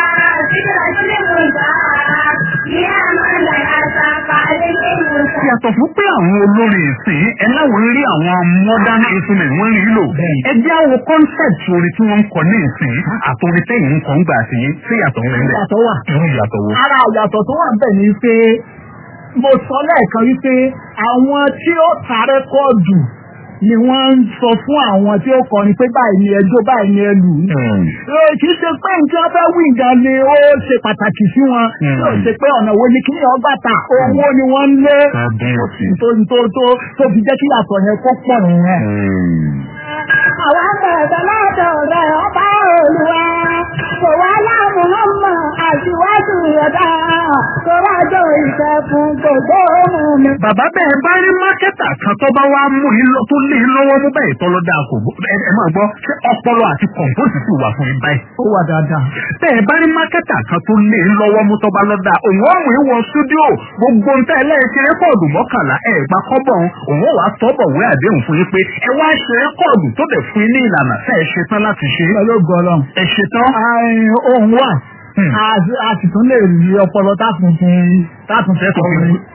yàtọ̀ fún pé àwọn olórin ìsìn ẹ láwọn rí àwọn modern instrument wọ́n rí lò. ẹ jẹ́ àwọn concept orin tí wọ́n ń kọ ní ìsìn àtòrin tẹ́yìn ń kọ́ ń gbà sí sí yàtọ̀ ń rẹ̀. Ìyàtọ̀ wà. irú ìyàtọ̀ wo. Ara ìyàtọ̀ tó wà bẹ̀ ni pé mo sọ lẹ́ẹ̀kan wípé àwọn tí ó ta rẹ́kọ́ọ̀dù ni wọ́n ń sọ fún àwọn tí ó kọrin pé báyìí ni ẹjọ́ báyìí ni ẹlù. Ee, kì í ṣe pé nǹkan fẹ́ wí nǹkan ni ó ṣe pàtàkì sí wọn. Yóò ṣe pé ọ̀nà wo ni kí ni ọgbà ta owó ni wọ́n ń lé. kábíyèsí. tó tó tó tó fi jẹ́ kí yàtọ̀ yẹn kó pọ̀ nìyẹn. Àwọn bẹ̀rẹ̀ lọ́dọ̀ rẹ̀ ọba olùwà. Kò wá láàmú ọmọ àṣìwájú ẹ̀dá. Kò rájọ ìṣẹ́kùn gbogbo mú mi. bàbá bẹ́ẹ̀ bá rí mákẹ́tà kan tó bá wá mú yín lọ tó lé yín lọ́wọ́ mú báyìí tọ́lọ́ dáa kò gbó ẹ ẹ máa gbọ́ ṣé ọpọlọ àti kọ̀ǹpóòsì sì wà fún yín báyìí. Ó wà dáadáa. bẹ́ẹ̀ bá rí mákẹ́tà kan tó lé yín lọ́wọ́ mú tọ́ba lọ́dà òun ọ̀hún ìwọ stúdíò gbogbo ń tẹ́ ẹlẹ́yìn rẹ́kọ̀dù mọ́kànlá ẹ̀ gba kọ́bọ̀ òun òun wàá tọ́bọ̀ wé àdéhùn fún yín pé ẹ wá ṣe rẹ́kọ̀dù tó dẹ̀ fún yín ní ìlànà tẹ́ ẹ ṣe tán láti ṣe. Pẹ̀lú ògbọ́lọ́m. ẹ ṣe tán. Ohun wà. A- A sì tún lè rí ọpọlọ táàtún fún táàtún fẹ́ sọ fún mi.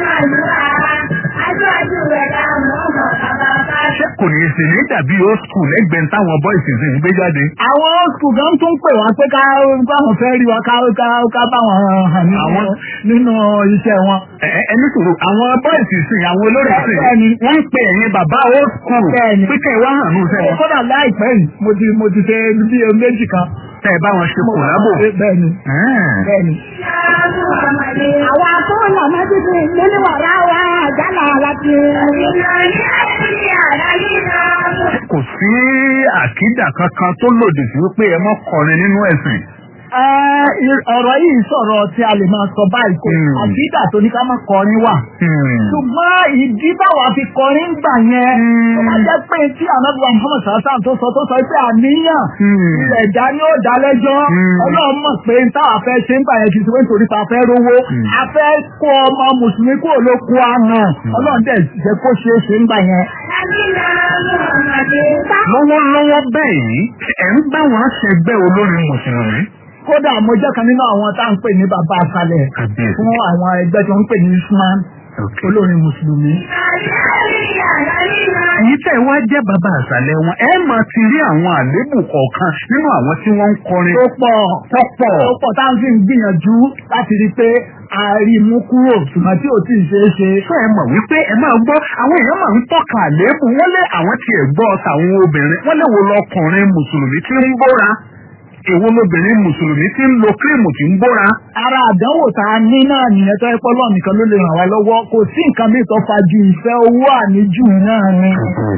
Aṣíwájú ẹ̀dá ọmọ bàbá bá ṣé kò ní í ṣe ní dàbí old school lẹ́gbẹ̀ẹ́ táwọn boys sì ń gbé jáde. Àwọn skul kan tún pè wá pé ká káwọn fẹ́ rí wa ká ká ká bá wọn hàn nínú Àwọn- nínú iṣẹ́ wọn. Ẹ ẹ ẹni sòrò àwọn bọ́ìsì sìn àwọn olórí sìn Bẹ́ẹ̀ni. wọ́n ń pe ẹ̀yin bàbá old school Bẹ́ẹ̀ni. pé kẹ́ ẹ wá hàn ní ìṣẹ́ wọn. Kódà láìpẹ́ yìí mo ti mo ti ṣe bí méjì kan. tẹ́ ẹ bá wọn ṣe kòlábò. Bẹ́ẹ̀ni bẹ́ẹ̀ni. Àwọn akóòlà mọ́tìtì nínú wàrà wa àjálà láti. kò sí àkídà kankan tó lòdì sí wípé ẹ mọ́ kọrin nínú ẹ̀sìn. Ẹ, i- ọ̀rọ̀ yìí sọ̀rọ̀ tí a lè máa sọ báyìí kò Hmm. àkídà tó ní ká má kọrin wà. ṣùgbọ́n ìdí báwa fi kọrin gbà yẹn ó máa jẹ́ pé tí anábìwá Muhammad sàásàn tó sọ tó sọ pé àníyàn ilẹ̀ ẹ̀dá ni ó dá lẹ́jọ́ ọlọ́run mọ̀ pé táwa fẹ́ ṣe ń gbà yẹn kì í ṣe pé nítorí ta fẹ́ rówó a fẹ́ kó ọmọ mùsùlùmí kúrò ló kú àná ọlọ́run dẹ̀ jẹ́ kó ṣeé ṣe ń gbà yẹn. lọ́wọ́lọ́wọ́ bẹ́ẹ̀ yìí ẹ̀ ń bá wọn ṣẹgbẹ́ olórin mùsùlùmí. kódà mo jẹ́ kan nínú àwọn tá à ń pè ní bàbá àkàlẹ̀ Kàbíyèsí. fún àwọn ẹgbẹ́ tó ń pè ní Usman olórin mùsùlùmí. ẹ̀yin tẹ́ ẹ wá jẹ́ bàbá àṣàlẹ̀ wọn ẹ máa ti rí àwọn àléébù kọ̀ọ̀kan nínú àwọn tí wọ́n ń kọrin tó pọ̀ tó pọ̀. tó pọ̀ tá à ń fi gbìyànjú láti rí i pé a rí i mú kúrò ṣùgbọ́n tí ò tí ì ṣeé ṣe. fún ẹ mọ̀ wípé ẹ máa gbọ́ àwọn èèyàn máa ń tọ́ka àléébù wọ́n lé àwọn tiẹ̀ gbọ́ tàwọn obìnrin wọ́n lè wo lọkùnrin mùsùlùmí tí ń bóra èwo lobìnrin mùsùlùmí tí ń lo kírìmù tí ń bóra. ara àdánwò tá a ní náà nìyẹn tó ẹ pọ́ lọ́ọ̀ nìkan ló lè ràn wá lọ́wọ́ kò sí nǹkan bí tó fa ju ìfẹ́ owó àníjù náà ni.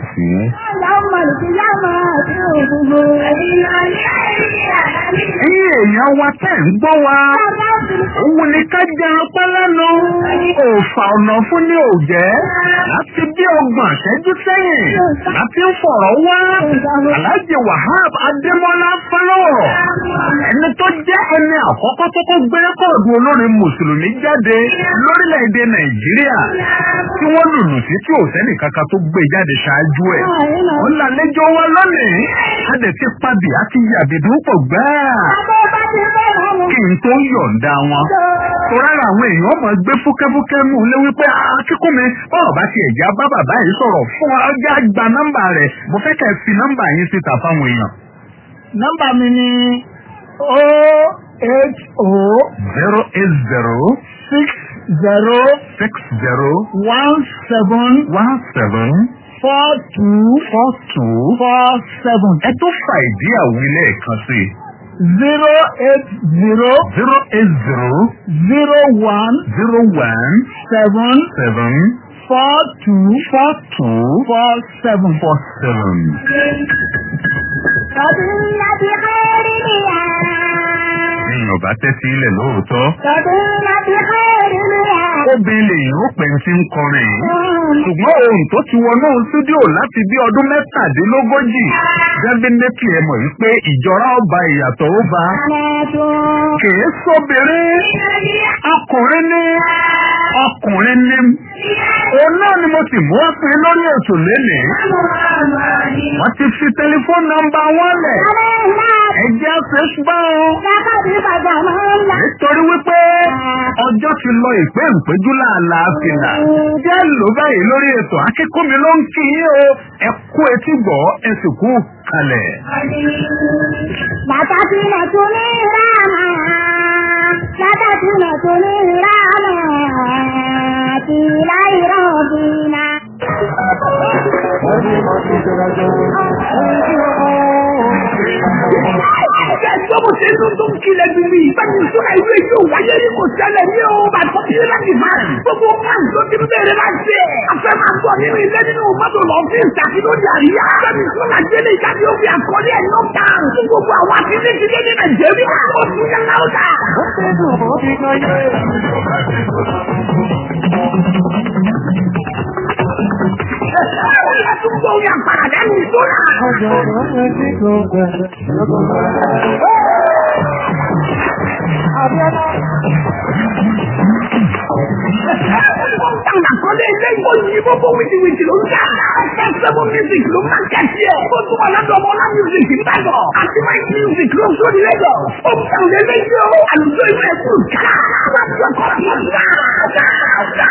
ẹ̀yin èèyàn wa tẹ̀ ń gbọ́ wa òun ni ká jẹun pẹ́ lẹ́nu òòfà ọ̀nà fún ní òjẹ́ láti bí ọgbọ̀n ṣẹ́jú sẹ́yìn láti ń fọ̀rọ̀ wá Alhaji Wahab Adémọ́lá Fọlọ́wọ̀ ẹni tó jẹ́ ẹni àkọ́kọ́ tó kó gbé rẹ́kọ̀dù olórin mùsùlùmí jáde lórílẹ̀‐èdè Nàìjíríà tí wọ́n lùlù sí tí ò sẹ́nì kankan tó gbé jáde ṣáájú ẹ̀ ó lálejò wa lónìí a dẹ̀ ti pabì àti yàbìdú pọ̀ gbáà kí n tó yọ̀ǹda wọn. Torá àwọn èèyàn mọ̀ gbé fúkẹ́fúkẹ́ mú lé wípé akíkún mi bọ́ọ̀ bá ti ẹ̀já bá bàbá yìí sọ̀rọ̀ fún ọjà gba nọ́mbà rẹ̀ mo fẹ́ kẹ́ ẹ fi nọ́mbà yín síta fáwọn èèyàn. nọ́mbà mi ni o eight o zero eight zero six zero six zero one seven one seven four two four two. four seven ẹ tó fa ìdí àwílẹ̀ kan sí i. zero eight zero zero eight zero zero one zero one seven seven four two four two four seven. four seven. Èèyàn bá tẹ́tí ilẹ̀ lóòótọ́. Obìnrin lèyìn ó pẹ̀ tí ń kọrin yìí. Ṣùgbọ́n ohun tó ti wọnú stúdíò láti bí ọdún mẹ́tàdínlógójì. Dẹ́bínétì ẹ mọ̀ wípé ìjọra ọba ìyàtọ̀ ó bá. Kìí sóbìnrin. Ọkùnrin ní. Ọkùnrin ní. Òun náà ni mo sì mú ọ́pin lórí ètò lénìí. Wọ́n ti fi tẹlifóònù nọ́mbà wọn lẹ̀. Ẹ̀jẹ̀ Facebook. Nítorí wípé ọjọ́ ti lọ ìpé ìpéjú láàláàfin Jẹ́ ló báyìí lórí ètò akíkúnmi ló ń kí yín o. Ẹ kú etí gbọ́ ẹ sì kú kalẹ̀. Bàtà tí mo tún ní ìlànà. Bàtà tí mo tún ní ìlànà. Tí láì rọ̀bìnà. Ẹ̀jẹ̀ tó mo ṣe ló tó ń kilẹ̀ bí mi. Bẹ́ẹ̀ni ìṣúná ìwé yóò wáyé ní kò ṣẹlẹ̀ ní o. Bàtọ́ bí yẹn láti máa rìn. Gbogbo máa ń tó ti ń bẹ̀rẹ̀ máa ṣe. Afẹ́ máa gbọ́ nínú ilé nínú mọ́tò lọ sí ìtàkì lórí àríyá. Bẹ́ẹ̀ni ìṣúná gbélé ìjáde ó fi àkọlé ẹ̀ ló ta. Fún gbogbo àwọn akíndéjìdé ní Nàìjíríà. Ó tún yẹ láwùjá. Ó tún gbọ́ orí àpàrà lẹ́nu ìṣúná. Táwọn àkọlé ilé ìwọ yìí gbogbo wìtìwìtì ló ń jà. Fẹ́sẹ̀mù music ló máa ń kẹ́sí ẹ̀. Ó tún wà lọ́dọ̀ ọmọ ọlá music nígbàgbọ́. Àti máa ń music ló ń sóni lẹ́gọ̀. Ó ń tàn lé lẹ́yìn o. Àlùjọ ìwé ẹ̀kú ká. Láti ọkọ̀ ọ̀sán ká. Ká ká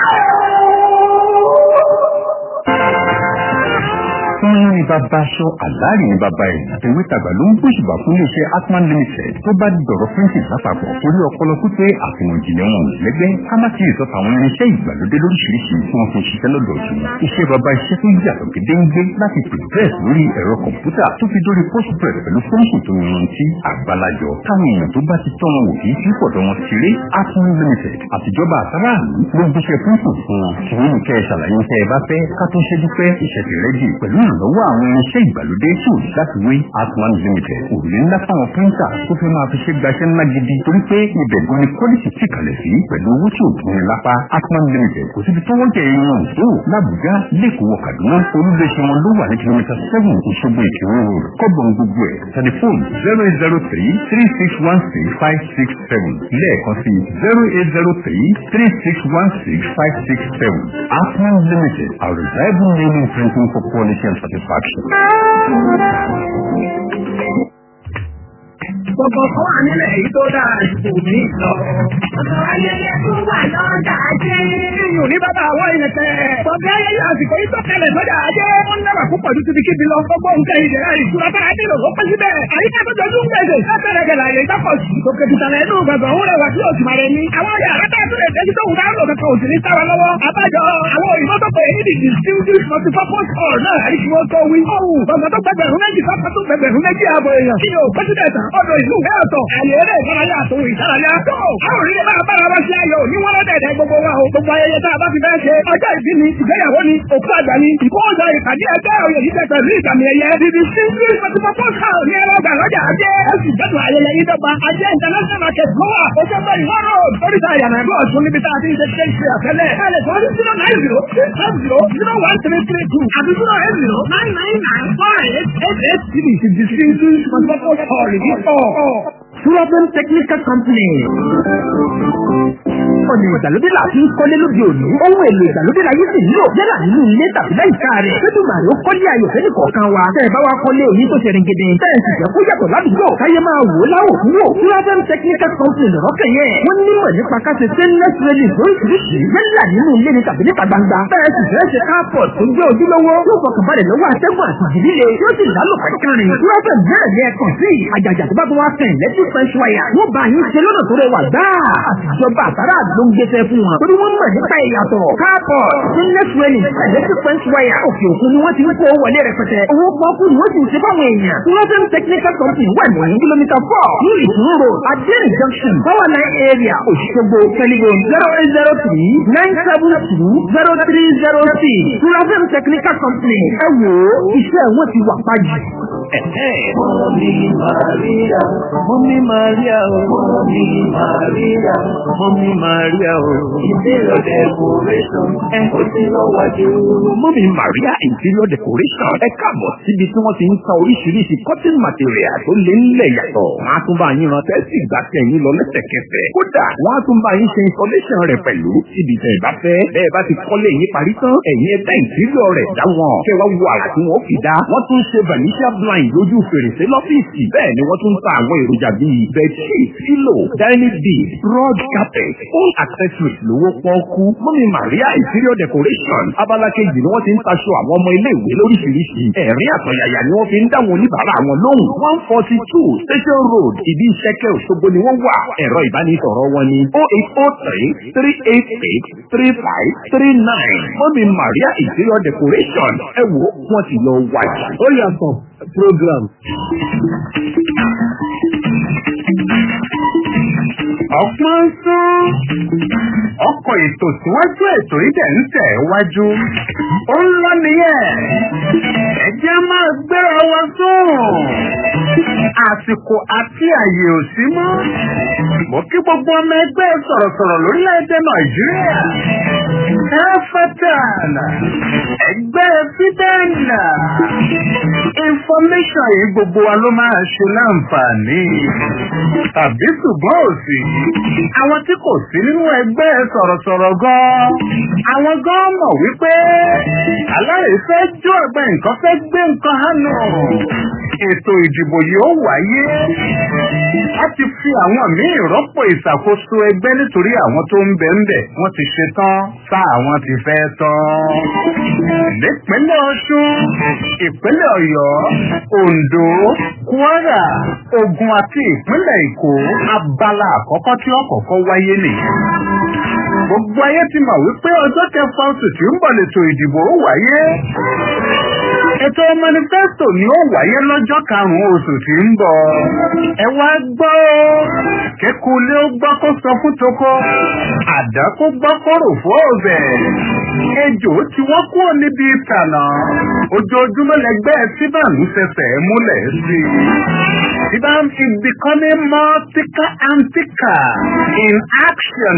Fún ní bàbá aṣọ àlárí ní bàbá ẹ̀. Ìwé tàgbà ló ń gbóṣùbà fún iléeṣẹ́ Atman Limited tó bá dọ̀rọ̀ printing lápapọ̀ torí ọpọlọ pípé àfihàn ìjìnlẹ̀ wọn lẹ́gbẹ́ ká má ti ìsọ̀tà àwọn irinṣẹ́ ìgbàlódé lóríṣiríṣi tí wọ́n fi ń ṣiṣẹ́ lọ́dọ̀ ọ̀tún. Iṣẹ́ bàbá iṣẹ́ tó yàtọ̀ gédéńgbé láti press lórí ẹ̀rọ kọ̀m̀pútà tó fi dórí postpress pẹ̀lú fóònù tó yanrantí àgbàlajọ táwọn èèyàn tó bá ti tọ́ wọn wò kì í fi fọ̀dọ̀ wọn ṣeré Atman Limited àtijọba àtàràlú ló gbéṣẹ́ fúnfù fún wọn. kì í nìkẹ́ ṣàlàyé iṣẹ́ ẹ bá fẹ́ ká tó ṣẹ́jú pẹ́ ìṣẹ̀tì rẹ́dì pẹ̀lú ìrànlọ́wọ́ àwọn irinṣẹ́ ìgbàlódé tí ò láti wé Atman Limited. Òrùlé ńlá fáwọn píńtà tó fẹ́ máa fi ṣe gbaṣẹ́ ńlá gidi torí pé ibẹ̀ gan ni quality ti kalẹ̀ sí pẹ̀lú owó tí ò dùn ní lápá. Atman Limited kò síbi tó wọ́n jẹ ìyẹn òṣò l'Àbújá lẹ́kọ̀ọ́ Kaduna olúléeṣẹ́ wọn ló wà ní kìlómítà seven Òṣogbo Ìkírun road kọ́bọ̀n gbogbo ẹ̀ tẹlifóònù zero eight zero three three six one six five six seven lẹ́ẹ̀kan sí zero eight zero three three six one six five six seven Atman Limited a reliable name in printing for quality and satisfaction. Gbogbo kan wà nílẹ̀ èyí tó dáa ju mi lọ. Ọ̀dọ̀ ayẹyẹ tó wà lọ́jà ajé. Iyùn ní bàbá àwọn ìrẹsẹ̀. Bọ̀dé ayẹyẹ àsìkò yìí tó kẹlẹ̀ lọ́jà ajé. Wọ́n náwà púpọ̀ ju ti kíbi lọ. Gbogbo nǹkan ìdẹ̀ra ìṣúra bá adé lò ó pẹ́ síbẹ̀. Àyíká tó jọjú ń gbèsè. Látẹ̀rẹ̀ gẹ̀lá yẹ ìtọ́kọ̀ sí. Òkè tìtàlẹ̀ inú gbàgbọ́ òun rẹwà tí òsì máa rẹ ní. Àwọn ọ̀yà àrẹ́tà tó lè tẹ́jú tó wù dá lò kankan òsì ní sáwa lọ́wọ́. Àbájọ àwọn òyìnbó tó pè é ní distinguished multipurpose hall náà àrí kí wọ́n tó wí. Ọ̀hún gbọ̀ngàn tó gbẹgbẹ̀rún méjì sọ́kàn tó gbẹgbẹ̀rún méjì ààbọ̀ èèyàn. Kí ni o pẹ́sidẹ̀ntà ọ̀dọ̀ ìlú ìwé ọ̀tọ̀. Àyè eré ìdárayá àtòwò ìdárayá. Tó àwọn òrìlẹ̀ bá bára wá sí ayọ̀ ní wọ́n lọ́dẹ̀ẹ̀dẹ̀ gbogbo wa o. Gbogbo ayẹyẹ tá a bá fi fẹ́ ṣe. Ọjọ́ ìbí ni, ìgbéyàwó ni, òkú àgbà ni, ìkóhùnsọ ìpàdé ẹgbẹ́ òye yìí tẹ pẹ̀lú ìgbàmì ẹ̀yẹ. Bíbí Single Multipurpose Hall ní ẹ̀rọ ọgbà lọ́jà ajé. Ó sì gbẹ́dùn ayẹyẹ yìí dọ́gba. Ajé International Market ló wà. Ó fẹ́ bẹ́ẹ̀ ìwọ́n road. Oríta ìyànà ẹ̀gbọ́n ọ̀tún níbi tá a ti ń ṣe ṣe ṣe àtẹ́lẹ̀. Ẹ lè sọ ní zero nine zero six five zero zero one three three two àti zero eight zero nine nine nine four eight eight eight three. Ti Distinguished Multipurpose Hall yìí pọ̀. Suraben Technical Company. Ọ̀nà ìgbàlódé là fi ń kọ́lé lóde òní. Ohun èlò ìgbàlódé la yìí sì nílò yálà nínú ilé tàbí láìka rẹ̀. Fẹ́dùmàrè ó kọ́lé ayò fẹ́ni kọ̀ọ̀kan wa. Tẹ́ ẹ bá wa kọ́lé èyí tó ṣẹ̀rìn gidi. Tẹ́ ẹ sì jẹ́ kó yàtọ̀ ládùúgbò. Káyé máa wò ó láwò fún wò. Suraben Technical Company lọ̀rọ̀ kẹ̀yẹ. Wọ́n nímọ̀ nípa káṣe stainless railing lóríṣiríṣi. Yálà nínú ilé ni tàbí níta gbangba. Tẹ́ ẹ sì fẹ́ ṣe carport tó jẹ́ ojúlówó. Yóò fọkànbalẹ̀ lọ́wọ́ atẹ́gùn àti ìdílé. Yóò sì lálùpàá kẹrin. Suraben bẹ́ẹ̀ ni ẹ kàn sí. Àjàjà tó bá tó wá fẹ̀ lẹ́tí fresh wire. Wọ́n bá yín ṣe lọ́nà tó rẹwà gbáà. Àtijọba àtàrà ló ń gbéṣẹ́ fún wọn. Torí wọ́n mọ̀ nípa ìyàtọ̀. Káàpọ̀ stainless railing electric fence wire òkè òkun ni wọ́n ti ń kó wọlé rẹpẹtẹ. Owó pọ́kú ni wọ́n sì ń ṣe fáwọn èèyàn. Tourism Technical Company wà ní kìlómítà four ní Ìtúró road Adéèrè junction Power line area Òṣogbo telephone zero eight zero three nine seven two zero three zero six. Tourism Technical Company ẹ wò ó iṣẹ́ wọn ti wà pàjù. Mọ́mí Màríà, Mọ́mí Màríà o, Mọ́mí Màríà, Mọ́mí Màríà o. Interior decoration, ó ti lọ wájú. Mọ́mí Maria Interior Decoration ẹ káàbọ̀ síbi tí wọ́n ti ń ta oríṣiríṣi cotton material tó lé nílẹ̀ yàtọ̀. Wọ́n á tún bá yín rántẹ́ sí ìgbà tẹ̀yìn lọ lẹ́sẹ̀kẹsẹ̀. Kódà wọ́n á tún bá yín ṣe installation rẹ̀ pẹ̀lú síbi tẹ̀ bá fẹ́. Bẹ́ẹ̀ bá ti kọ́lé yín parí tán, ẹ̀yin ẹ̀dá interior rẹ̀ dá wọn. Kẹ́ wá wo àrà tí wọ́n fi dá. Wọ́n tún ṣe vanishia blind lójú fèrèsé lọ́fíìsì. Bẹ́ẹ̀ ni wọ́n tún ń ta àwọn èròjà bíi bedsheet, pillow, dining bed, rug carpet, all accessories lówó pọ́ọ́kú. Mọ́mí Maria Interior Decoration abala kejì ni wọ́n ti ń taṣọ àwọn ọmọ ilé-ìwé lóríṣiríṣi. Ẹ̀rín àtọ̀yàyà ni wọ́n fi ń dáwọn oníbàárà wọn lóhùn. one forty two Station Road ìdí ìṣẹ́kẹ́ Òṣogbo ni wọ́n wà. Ẹ̀rọ ìbánisọ̀rọ̀ wọn ni oh eight oh three three eight eight three five three nine. Mọ́mí Maria Interior Decoration ẹ wo wọ́n ti lọ wájú. Ó yàtọ̀ program. ọ̀pọ̀n sún. ọkọ̀ ètò síwájú ètò ìdẹ̀ ń tẹ̀ wájú. ó ń lọ nìyẹn. ẹ jẹ́ máa gbéra wa sùn. àsìkò àti àyè ò sí mọ́. mo kí gbogbo ọmọ ẹgbẹ́ sọ̀rọ̀sọ̀rọ̀ lórílẹ̀‐èdè nàìjíríà. ẹ̀fẹ̀tàn ẹgbẹ́ fídẹ́ẹ̀nà. information yìí gbogbo wa ló máa ṣe láǹfààní. tàbí ṣùgbọ́n òsì. àwọn tí kò sí nínú ẹgbẹ́ sọ̀rọ̀sọ̀rọ̀ gan-an. àwọn gan-an mọ̀ wípé alárèé fẹ́ jó ẹgbẹ́ nǹkan fẹ́ gbé nǹkan hànú. ètò ìdìbò yìí ó wáyé. a ti fi àwọn míì rọ́pò ìṣàkóso ẹgbẹ́ nítorí àwọn tó ń bẹ̀ ń bẹ̀ wọ́n ti ṣe tán tá àwọn ti fẹ́ tán. nípínlẹ̀ ọ̀ṣun ìpínlẹ̀ ọ̀yọ́ oǹdó kwara ogun àti ìpínlẹ̀ èkó abala àkọ́kọ́ tí ó kọ́kọ́ wáyé nìyẹn. gbogbo ayé ti mọ̀ wípé ọjọ́ kẹfà oṣù tí ń bọ̀ lètò ìdìbò ó wáyé. ètò manifesto ni ó wáyé lọ́jọ́ karùn-ún oṣù tí ń bọ̀. ẹ wá gbọ́ kékulé ó gbọ́ kó sọ fún toko àdá kó gbọ́ kó rò fún ọ̀bẹ. ejò tí wọ́n kúrò níbi ìtànà ojoojúmọ́ lẹgbẹ́ síbàánú fẹsẹ̀ múlẹ̀ sí i. Ibam is becoming more thicker and thicker in action.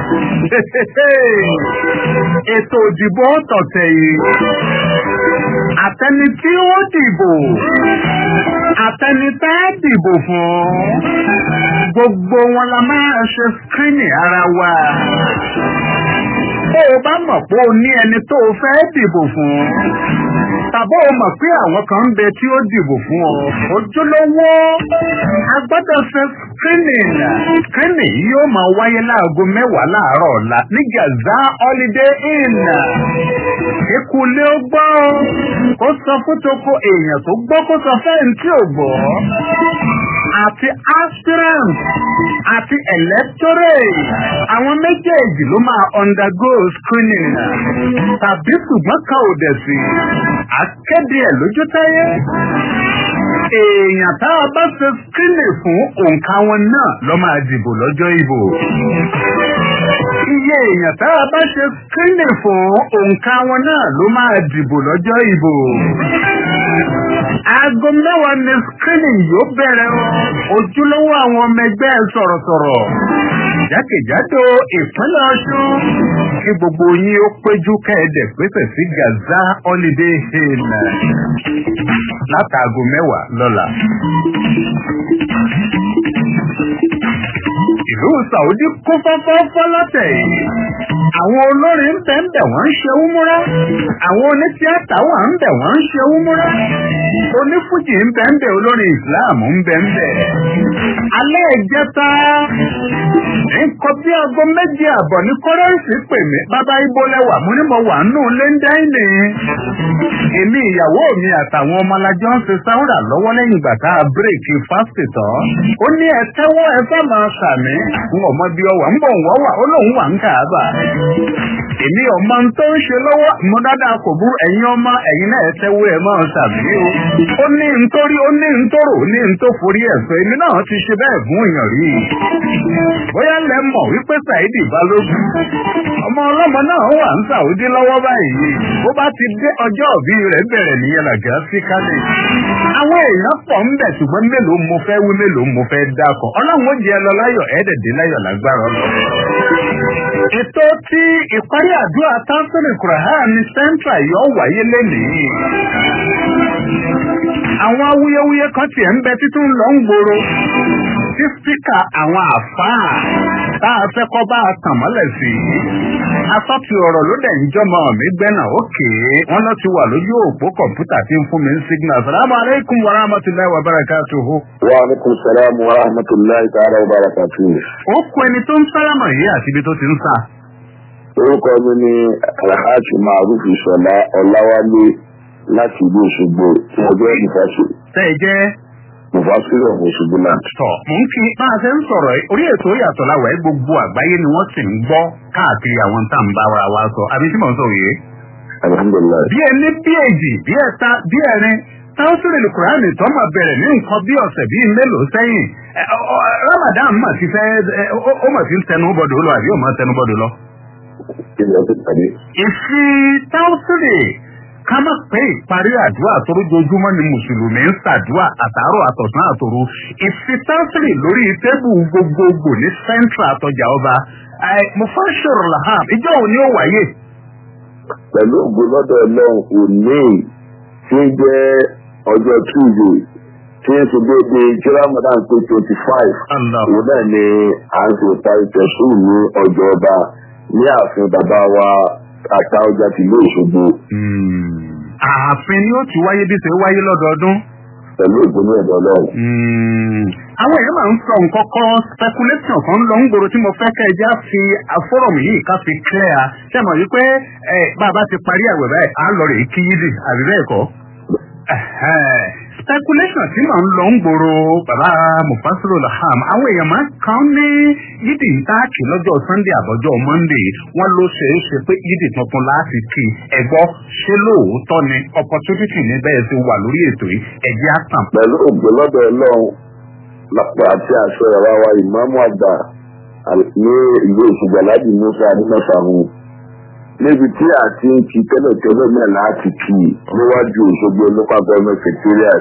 Ètò òdìbò tọ̀tẹ̀ yìí. Àtẹni tí ó dìbò. Àtẹni tá a dìbò fún. Gbogbo wọn la máa ṣe screening ara wa. bó o bá mọ̀ pé o ní ẹni tó o fẹ́ dìbò fún tàbí o mọ̀ pé àwọn kan ń bẹ tí ó dìbò fún ọ ojúlówó a gbọ́dọ̀ ṣe screening screening yóò máa wáyé láago mẹ́wàá láàárọ̀ ọ̀la ní gaza holiday inn ìkùlé ó gbọ́ kó sọ fún toko èèyàn tó gbọ́ kó sọ fẹ́ǹtì ò gbọ́ àti aspirant àti electorate àwọn méjèèjì ló máa undergo screening tàbí ṣùgbọ́n kan ò dẹ̀ sí akéde ẹ̀ lójú táyé èèyàn tá a bá ṣe screening fún òǹkà wọn náà ló máa dìbò lọ́jọ́ ìbò iye èèyàn tá a bá ṣe screening fún òǹkà wọn náà ló máa dìbò lọ́jọ́ ìbò aago mẹ́wàá ni screening yóò bẹ̀rẹ̀ o ojúlówó àwọn ọmọ ẹgbẹ́ sọ̀rọ̀sọ̀rọ̀ jákèjádò ìpínlẹ̀ ọ̀ṣun kí gbogbo yín ó péjú kẹ́ẹ̀dẹ̀ pèsè sí gaza holiday hill látàgò mẹ́wàá lọ́la. ìlú saudi kún fọ́fọ́fọ́ lọ́tẹ̀ yìí àwọn olórin ń bẹ̀ ń bẹ̀ wọ́n ń ṣe wúmúrá àwọn onítíátà wà ń bẹ̀ wọ́n ń ṣe wúmúrá onífújì ń bẹ̀ ń bẹ̀ olórin islam ń bẹ̀ ń bẹ̀. alẹ́ ìjẹta nǹkan bí aago méjì àbọ̀ ní kọ́rẹ́ǹsì pè mí bàbá ibo lẹ́wà mo ní mo wà nù lẹ́ńdáìnì. èmi ìyàwó mi àtàwọn ọmọlájọ ń ṣe sáwùrà lọ́wọ́ lẹ́yìn ìgbà tá a bírèkì fásitì tán. ó ní ẹ tẹ́wọ́ ẹ fẹ́ máa sàmì n ò mọ bí ọwà ń bọ̀ ń wọ́wà ó lóun wà ń kà á bà. èmi ọmọ tó ń ṣe lọ́wọ́ mo dáadáa kò bú ẹ̀yin ọmọ ẹ̀yin náà ẹ tẹ́wọ́ ẹ máa sàmì o. ó ní nítorí ó ní nítorò ó ní nítorí ẹ̀sọ́ èmi náà ti ṣe bẹ́ẹ̀ fún èèyàn rí i. bóyá lẹ mọ̀ wípé Saidi Balógun ọmọ ọlọ́mọ náà wà ń Saudi lọ́wọ́ báyìí bó bá ti dé ọjọ́ òbí rẹ̀ bẹ̀rẹ̀ nìyẹn làgà sí kálẹ̀. àwọn èèyàn pọ̀ ń bẹ̀ ṣùgbọ́n mélòó mo fẹ́ wí mélòó mo fẹ́ dákọ̀ ọlọ́run ó jẹ́ ẹ lọ láyọ̀ ẹ̀ẹ́dẹ̀dẹ̀ láyọ̀ lágbára lọ. ètò tí ìparí àdúrà tánsìlì kùràhán ní central yóò wáyé lénìí. àwọn awuyewuye kan tiẹ̀ ń bẹ títún lọ ń gbòòrò tí spíkà àwọn àfáà tá a fẹ́ kọ́ bá a tàn mọ́lẹ̀ sí i. asọ́tì ọ̀rọ̀ ló dẹ̀ ń jọmọ mi gbẹ́nà òkè wọn lọ ti wà lójú òpó kọ̀ǹpútà tí ń fún mi ń signal. salamu aleykum wa rahmatulahi wa barakatuhu. wa aleykum salaam wa rahmatulahi ta'ala wa barakatuhu. ó kọ ẹni tó ń sálámà yìí àti ibi tó ti ń sà. orúkọ mi ni alhaji maruf ìṣọlá ọláwálé láti ìlú òṣogbo tí mo jẹ́ ìfàṣẹ. tẹ́ ẹ jẹ́ mufasiru of òṣogbo land. tọ̀ mò ń kí bá a ṣe ń sọ̀rọ̀ yìí orí ètò ìyàtọ̀ láwọ̀ ẹ́ gbogbo àgbáyé ni wọ́n sì ń gbọ́ káàkiri àwọn tá à ń bá wa wa sọ àbí tí mò ń sọ yìí. alhamdulilayi. bí ẹni bí èjì bí ẹ̀ta bí ẹ̀rin táwọ́sìrì lùkùránì tó máa bẹ̀rẹ̀ ní nǹkan bí ọ̀sẹ̀ bíi mélòó sẹ́yìn ramadan mà ti fẹ́ ó mà ti ń tẹnu bọ́dọ̀ lọ àbí ó mà tẹnu bọ́dọ̀ lọ. ilẹ̀ ti tàbí. ìfi táwọ́sìrì ká má pé ìparí àdúrà torójoojúmọ́ ni mùsùlùmí ń ṣàdúrà àtàárọ̀ àtọ̀sán àtòru ìfitánsìrì lórí tébù gbogbogbò ní central àtọjà ọba mufasir laham ìjọ òní ó wáyé. pẹ̀lú ògo lọ́dọ̀ ọlọ́run òní tí ń jẹ́ ọjọ́ tuesday tí ń ṣe déédéé tí ramadan pé twenty five òun náà ni à ń ṣe ìparí tẹ̀sùn ní ọjọ́ ọba ní ààfin bàbá wa ata ọjà tìlú òṣogbo. ààfin ni ó ti wáyé bí ṣe wáyé lọ́dọọdún. pẹ̀lú ìgbóná ẹ̀dọ́ ọlọ́run. àwọn èèyàn máa ń sọ nǹkan kan speculation kan lọ ń gbòòrò tí mo fẹ́ kẹ́ ẹ já fi fọ́rọ̀mù yìí ká fi clear ṣé mo rí pé bàbá ti parí àwẹ̀ báyìí à ń lọ rè é kí yídì àbí bẹ́ẹ̀ kọ́ speculation tí màá ń lọ ń gbòòrò bàbá mufasiru laham àwọn èèyàn máa kàn ní yídì ń táàkì lọ́jọ́ sunday àbọ̀jọ́ monday wọ́n ló ṣe é ṣe pé yídì tuntun láti kí ẹ̀gbọ́ ṣé lóòótọ́ ni opportunity ní bẹ́ẹ̀ ti wà lórí ètò yìí ẹ̀jẹ̀ àtàn. pẹ̀lú ògbó lọ́dọ̀ ọlọ́run lápá àti àṣọ ìyàrá wa ìmáàmù àgbà ní ìlú òṣùgbà láti musa adínàfàmù níbi tí a ti ń kí tẹ́lẹ̀tẹ́lẹ̀ náà láti kí níwájú òṣogbo local government secretariat.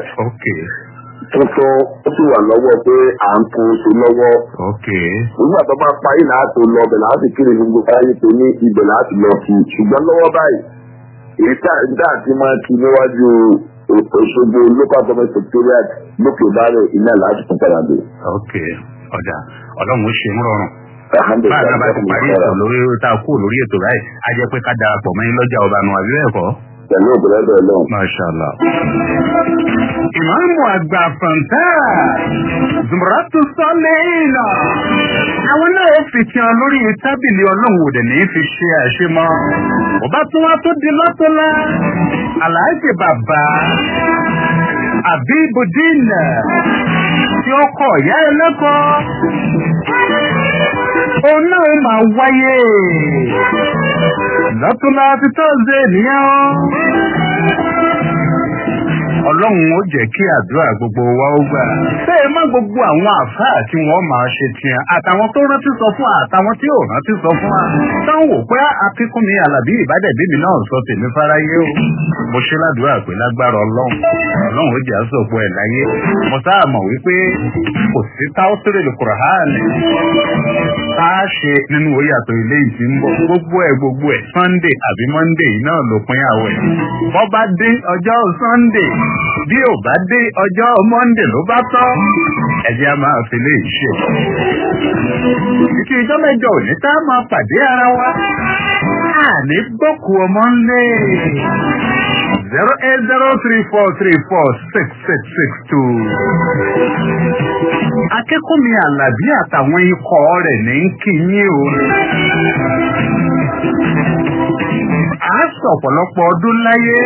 tuntun ó sì wà lọ́wọ́ pé à ń kún oṣù lọ́wọ́. nígbà tó bá parí láti lọ bẹ̀ láti kiri gbogbo ayé tó ní ibẹ̀ láti lọ kí ṣùgbọ́n lọ́wọ́ báyìí èyí tá àti máa kí níwájú òṣogbo local government secretariat lókè bárẹ̀ iná láti tún padà dé. ọ̀dà ọlọ́run ó ṣe ń rọrùn bá a bá ti parí ètò lórí tá a kú lórí ètò báyìí a jẹ́ pé ká darapọ̀ mọ́ yín lọ́jà ọba nù àbí bẹ́ẹ̀ kọ́. pẹ̀lú òbúrẹ́dẹ̀ lọ́hùn. Mashallah. Ìmáàmù àgbà Fanta, Zumratu Sọ́lẹ́ìnà. Àwọn náà ó fi tiẹ̀ lórí tábìlì ọlọ́run òdè ní fi ṣe àṣemọ́. Ọba tí wọ́n tó di lọ́tọ́lá. Àlàájì bàbá. Àbíbùdín tí ó kọ̀ ìyá ẹlẹ́kọ̀ọ́. Òun náà máa wáyé. Lọ́tọ́lá ti tọ́sídẹ̀ẹ́ nìyẹn o ọlọ́run ó jẹ́ kí àdúrà gbogbo wa ó gbà. bẹ́ẹ̀ má gbogbo àwọn àfáà tí wọ́n máa ṣe tiẹ̀ àtàwọn tó rántí sọ fún wa àtàwọn tí ò rántí sọ fún wa. táwọn wò pé akínkúnmi alábí ìbádẹ́bí mi náà sọ tèmi fáráyé o. mo ṣe ládùúrà pé lágbára ọlọ́run ọlọ́run ó jẹ́ àsopọ̀ ẹ̀ láyé. mo sáà mọ̀ wípé kò sí táwọ́sírè lè kùrọ̀hánì. tá a ṣe nínú oyàtọ̀ ilé ìtì ń bọ̀ gbogbo ẹ̀ gbogbo ẹ̀ sunday àbí monday náà ló pín àwẹ̀. bọ́ bá dé ọjọ́ sunday bí ò bá dé ọjọ́ monday ló bá tọ́ ẹ̀jẹ̀ a máa fi lè ṣe. Ìkí ìjọ mẹ́jọ òní tá a máa pàdé ara wa. Àní gbọ́kù ọmọ ńlẹ̀. zero eight zero three four three four six six six two. Akẹ́kọ̀ọ́ mi Àlàbí àtàwọn ikọ̀ rẹ̀ ní kí yín o. À á sọ ọ̀pọ̀lọpọ̀ ọdún láyé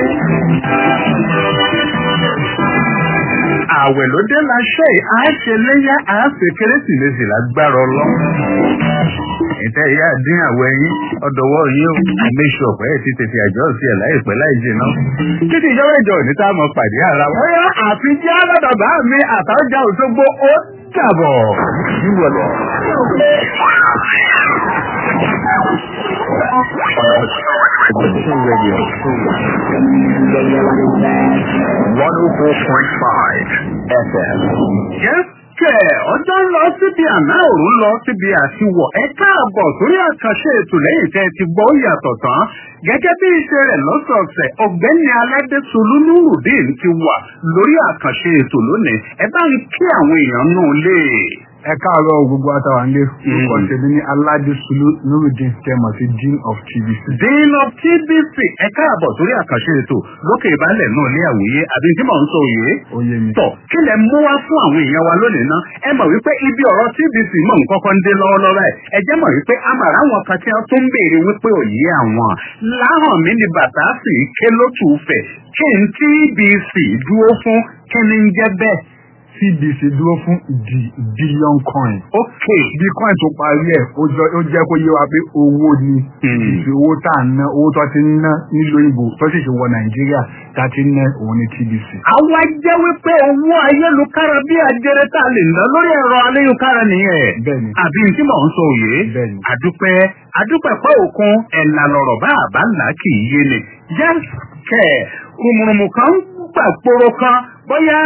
àwẹ̀ ló dé láṣẹ yìí á ṣe léyà á ṣe kérésìmesì lágbára ọlọ. ìtẹ́ ìyá dín àwẹ̀ yín ọ̀dọ̀wọ́ yín o àmẹ́sù ọ̀pẹ́ ẹ̀ ti tètè àjọ sí ẹ̀ láìpẹ́ láì jìnnà. títí ìjọba ìjọ òní tá a mọ pàdé ara wa. bóyá àfi jẹ́ aládàbà mi àtàjà òṣogbo ó dàbọ̀. Radio. 104.5 FM. Yes, kẹ̀ ọjọ́ ń lọ síbi àná òru lọ síbi àtiwọ̀ ẹ káàbọ̀ sórí àkànṣe ètò lẹ́yìn tẹ́ ẹ ti gbọ́ yàtọ̀ tán gẹ́gẹ́ bí iṣẹ́ rẹ̀ lọ́sọ̀ọ̀sẹ̀ ọ̀gbẹ́ni aládésolú nurudeen ti wà lórí àkànṣe ètò lónìí ẹ bá ń kí àwọn èèyàn náà lé. ẹ káàárọ̀ gbogbo àtàwọn ilé orúkọ tèmi ní aládésùlù nurudeen tẹmọ sí dean of tvc. dean of tvc ẹ káàbọ̀ sórí àkànṣe ètò lókè ìbálẹ̀ náà ní àwòye àbí tí mò ń sọ òye. oyè mi. tọ kí lẹ mú wá fún àwọn èèyàn wa lónìí ná ẹ mọ̀ wípé ibi ọ̀rọ̀ tvc mọ̀ ń kọ́kọ́ ń dé lọ́wọ́lọ́wọ́ ẹ̀ ẹ jẹ́ mọ̀ wípé amàrà àwọn kan tí wọ́n tó ń béèrè wípé òye àwọn láhàn mi ni bàtà sì ké lótú fẹ̀ kí n tvc dúró fún kí ni ń jẹ́ bẹ́ẹ̀. cbc dúró fún the billion coin. ok bí coin tó parí ẹ̀ ó jọ- ó jẹ́ kó yé wa pé owó ni ìfi owó tá à ń ná owó tó ti ń ná nílùú òyìnbó tó sì ṣe wọ nàìjíríà tá a ti ń ná òun ní tbc. àwa jẹ́ wípé owó ayélujára bí ajẹrẹ tá a lè ná lórí ẹ̀rọ ayélujára nìyẹn. Bẹ́ẹ̀ni. àbí tí mò ń sọ òye. Bẹ́ẹ̀ni. àdúpẹ́ àdúpẹ́ pé òkun ẹ̀là lọ̀rọ̀ bá àbá ńlá kì í yé ni. yes kẹ̀ rùmùrùmù kan gbà gbòòrò kan bóyá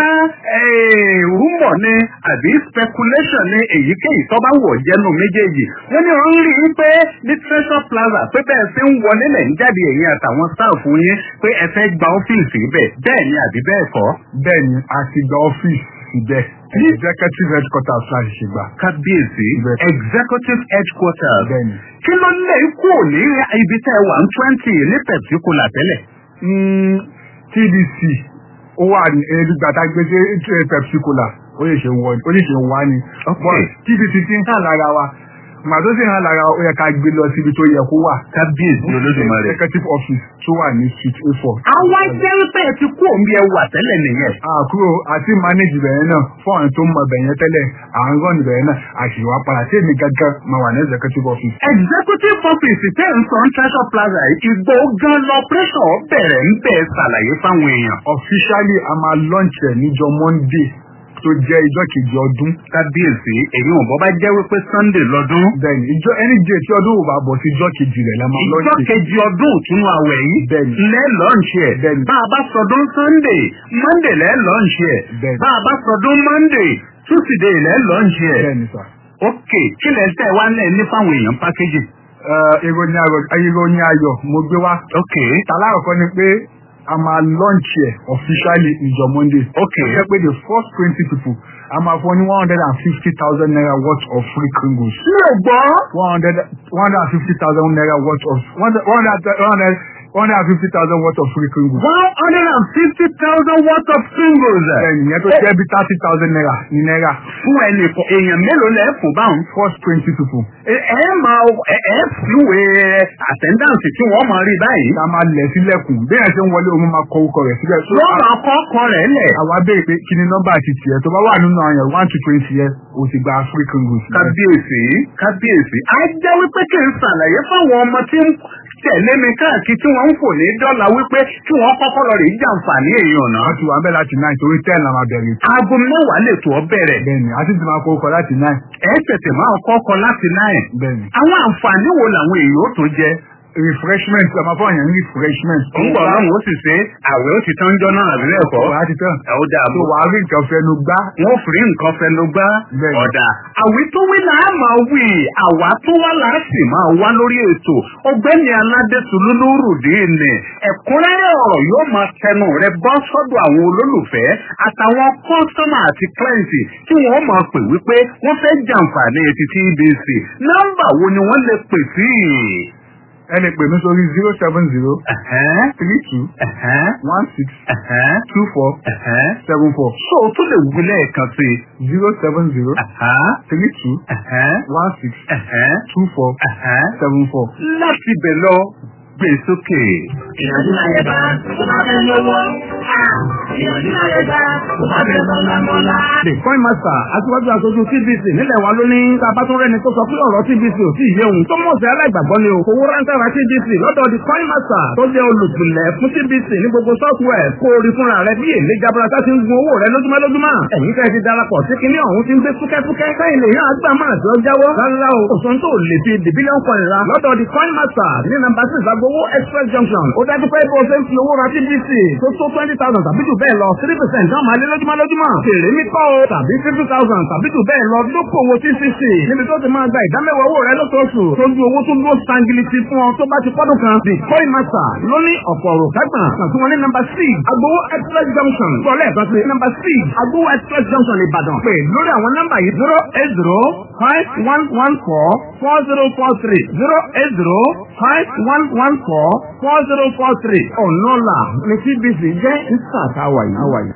rúmọ̀ ni àbí speculation ni èyíkéyìí tó bá wọ̀ jẹ́nu méjèèjì. wọ́n ní wọ́n ń rí i pé ní treasure plaza pé bẹ́ẹ̀ ṣe ń wọlé lẹ̀ ń jáde ẹ̀yìn àtàwọn sáàfù yín pé ẹ fẹ́ gba ọ́fíìsì bẹ́ẹ̀ bẹ́ẹ̀ ni àbí bẹ́ẹ̀ kọ́. bẹ́ẹ̀ ni a ti gba ọ́fíìsì síbẹ̀ executive headquarters láti ṣe gbà. kábíyèsí Bẹ́ẹ̀. executive headquarters. Bẹ́ẹ̀ni. kí ló lè kú òní ibi tẹ́ ẹ wà ní twenty ní pepsicola tẹ́lẹ̀. Mm, tdc ó wà ní ẹgbẹ́ tá a gbé sí pepsi cola ó lè ṣe wọ ó lè ṣe wá ni. Okay. But tdc ti ń hàn lára wa màá tó sì hàn lára wa ó yẹ ká gbé lọ síbi tó yẹ kó wà. kábíyèsí olódùmarè. executive office tó wà ní suite a four. àwa jẹ́ wípé ẹ ti kú òun bí ẹ wà tẹ́lẹ̀ nìyẹn. àkúrò àti manage bẹ̀rẹ̀ náà fún àwọn tó ń mọ bẹ̀rẹ̀ tẹ́lẹ̀ à ń rán bẹ̀rẹ̀ náà àṣìwà padà tí èmi gángan máa wà ní executive office. executive office tẹ́ ń sọ ní treasure plaza yìí, ìgbò gan lọ́pẹ́sọ̀ bẹ̀rẹ̀ ń bẹ̀ ṣàlàyé fáwọn èèyàn. officially a máa launch ẹ̀ níjọ monday tó jẹ́ ìjọ kejì ọdún. kábíyèsí èyí wọn bọ́ bá jẹ́ wípé sunday lọ́dún. bẹ́ẹ̀ni ìjọ ẹni jẹ́ tí ọdún ò bá bọ̀ sí ìjọ kejì rẹ̀ la máa ìjọ launch it. kejì ọdún ìtúnú àwẹ̀ yìí Bẹ́ẹ̀ni. lẹ́ lọ́ǹṣì ẹ̀ Bẹ́ẹ̀ni. bá a bá sọdún sunday monday lẹ́ lọ́ǹṣì ẹ̀ Bẹ́ẹ̀ni. bá a bá sọdún monday tuesday lẹ́ lọ́ǹṣì ẹ̀ bẹ́ẹ̀ni sà. ok kí lẹ tẹ́ wá lẹ̀ ní fáwọn èèyàn pákéjì. Ẹ, ìròyìn ayọ̀ ìròyìn ayọ̀ mo gbé wá. ok tàlárọ̀kọ́ ni pé a máa launch ẹ̀ officially ìjọ monday. Okay. ṣe pé the first twenty people a máa fún ní one hundred and fifty thousand naira worth of free kringles. mi ò gbọ́. one hundred one hundred and fifty thousand naira worth of one hundred one hundred one hundred one hundred and fifty thousand worth of free kringles. one hundred and fifty thousand worth of singles. bẹ́ẹ̀ni ìyẹn tó jẹ́ bí thirty thousand naira ní náírà. fún ẹnì kan èèyàn mélòó lẹ fún báwọn. first twenty people. ẹ ẹ máa ẹ ẹ fìwé attendance tí wọ́n máa rí báyìí. a máa lẹ̀ sílẹ̀kùn bí ẹ̀ ṣe ń wọlé òun máa kọ orúkọ rẹ̀ síbẹ̀. So, wọ́n máa kọ́ ọkọ rẹ̀ lẹ̀. àwa béèrè pé kí ni nọ́mbà ti tiẹ̀ tó bá wà nínú àyàn one to twenty yẹn o ti gba free kringles. kábíyèsí kábíyèsí. a jẹ́ wípé kí n ṣàlàyé fáwọn ọmọ tí ń tẹ̀lé mi káàkiri tí wọ́n ń fò ní dọ́là wípé kí wọ́n kọ́kọ́ lọ rí jàǹfààní èèyàn náà. wọ́n ti wà ń bẹ̀ láti nine torí ten la máa bẹ̀rẹ̀. aago mẹ́wàá lè tó ọ bẹ̀rẹ̀. bẹ́ẹ̀ni a ti ti máa kọ orúkọ láti nine. ẹ tètè máa kọ́kọ́ láti náà. bẹ́ẹ̀ni. àwọn àǹfààní wo làwọn èèyàn ó tó jẹ. refreshment a máa fọ àyàn ní refreshment. ń bọ̀ lọ́run ó sì ṣe àwẹ̀ ó ti tán jọ náà àbí bẹ́ẹ̀ kọ́. wà á ti tán. ẹ ó dáa tó bó. wà á rí nǹkan fẹnu gbá. wọ́n fi nǹkan fẹnu gbá. Bẹ́ẹ̀ni. ọ̀dà àwí tó wí là á máa wí àwa tó wá là á sì máa wá lórí ètò ọgbẹ́ni aládé tùlúlùrùdí ni ẹ̀kúnrẹ́rẹ́ ọ̀rọ̀ yóò máa tẹnu rẹ bọ́ sọ́dọ̀ àwọn olólùfẹ́ àtàwọn kọ́sọ́mà àti kílẹ̀ǹtì tí wọ́n máa pè wípé wọ́n fẹ́ jàǹfààní etí TBC nọ́mbà wo ni wọ́n lè pè sí. ẹ lè pè mí sórí zero seven zero Ẹ̀hẹ́n, three two ẹ̀hẹ́n, one six ẹ̀hẹ́n, two four ẹ̀hẹ́n. seven four so o tún lè wí lẹ́ẹ̀kan sí i. zero seven zero Ẹ̀hẹ́n, three two ẹ̀hẹ́n, one six ẹ̀hẹ́n, two four ẹ̀hẹ́n. seven four. láti bẹ̀ lọ gbé sókè. Ìyànjú láyé bá tó bá fẹ́ lówó. Ìyànjú láyé bá tó bá fẹ́ mọ́lá mọ́lá. The coin master aṣíwájú aṣojú TBC nílẹ̀ wa ló ní tábà tó rẹ́ni tó sọ pé ọ̀rọ̀ TBC ò sí ìyé òun tó mọ̀ sí aláìgbàgbọ́ ni o. Owó ráńtà ra TBC lọ́dọ̀ the coin master tó jẹ́ olùpìlẹ̀ fún TBC ní gbogbo software kó o rí fúnra rẹ bí èlé jaburata ti ń gun owó rẹ lójúmọ́ lójúmọ́. Ẹ̀yin fẹ́ ti darapọ̀ sí kinní ọ̀hún ti ń gbé fúkẹ́fúkẹ́ káyìn lè yàn àgbà máa tí ó jáwọ́. Rárá o, òṣùn tó lè fi the billion coin ra lọ́dọ̀ the coin master ní nàmbà six agbowó express junction. Ó dájú pé bó o ṣe ń fi owó ra TBC tó tó twenty thousand tàbí jù bẹ́ẹ̀ lọ three percent náà máa lé lójúmọ́ lójúmọ́. Fèrè mi kọ́ o tàbí fifty thousand tàbí jù bẹ́ẹ̀ lọ lókòwò TCC níbi tó ti máa gba ìdámẹ́wàá owó rẹ lóṣooṣù tó ju owó tó dúró sangiliti fún ọ tó bá ti pọ́dún kan. The coin master ló ní ọ̀pọ̀ ọ̀rọ̀ kágbọ̀n kàn sí wọn ní number six agbowó express junction sọlẹ̀ kan sí number six agbowó express junction Ìbàdàn pé lórí àwọn nọ́mbà yìí zero eight zero five one one four four zero four three zero eight zero five one one four four zero four three ọ̀nà ọ̀la ní TBC jẹ́ ìsàtà wàyí.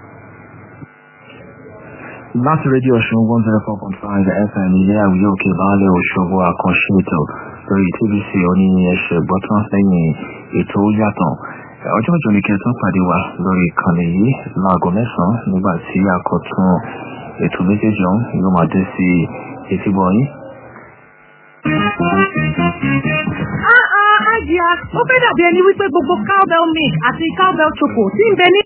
láti rédíò ọ̀ṣun one zero four point five fm ilé àwùjọ òkè baálé òṣogbo àkànṣe ètò lórí tvc oní ẹsẹ̀ gbọ́tán lẹ́yìn ètò ó yàtọ̀ ọjọ́ ìjọ ní kẹtọ́ pàdé wa lórí ìkànnì yìí láago mẹ́sàn-án nígbà tí àkọ́tún ètò méjèèjì ọ̀hún yóò máa dé sí etí bọ̀yìn. Ah ah, Ajia, ó fẹ́ dàbí ẹni wípé gbogbo cowbell milk àti cowbell choco tí ń bẹ ní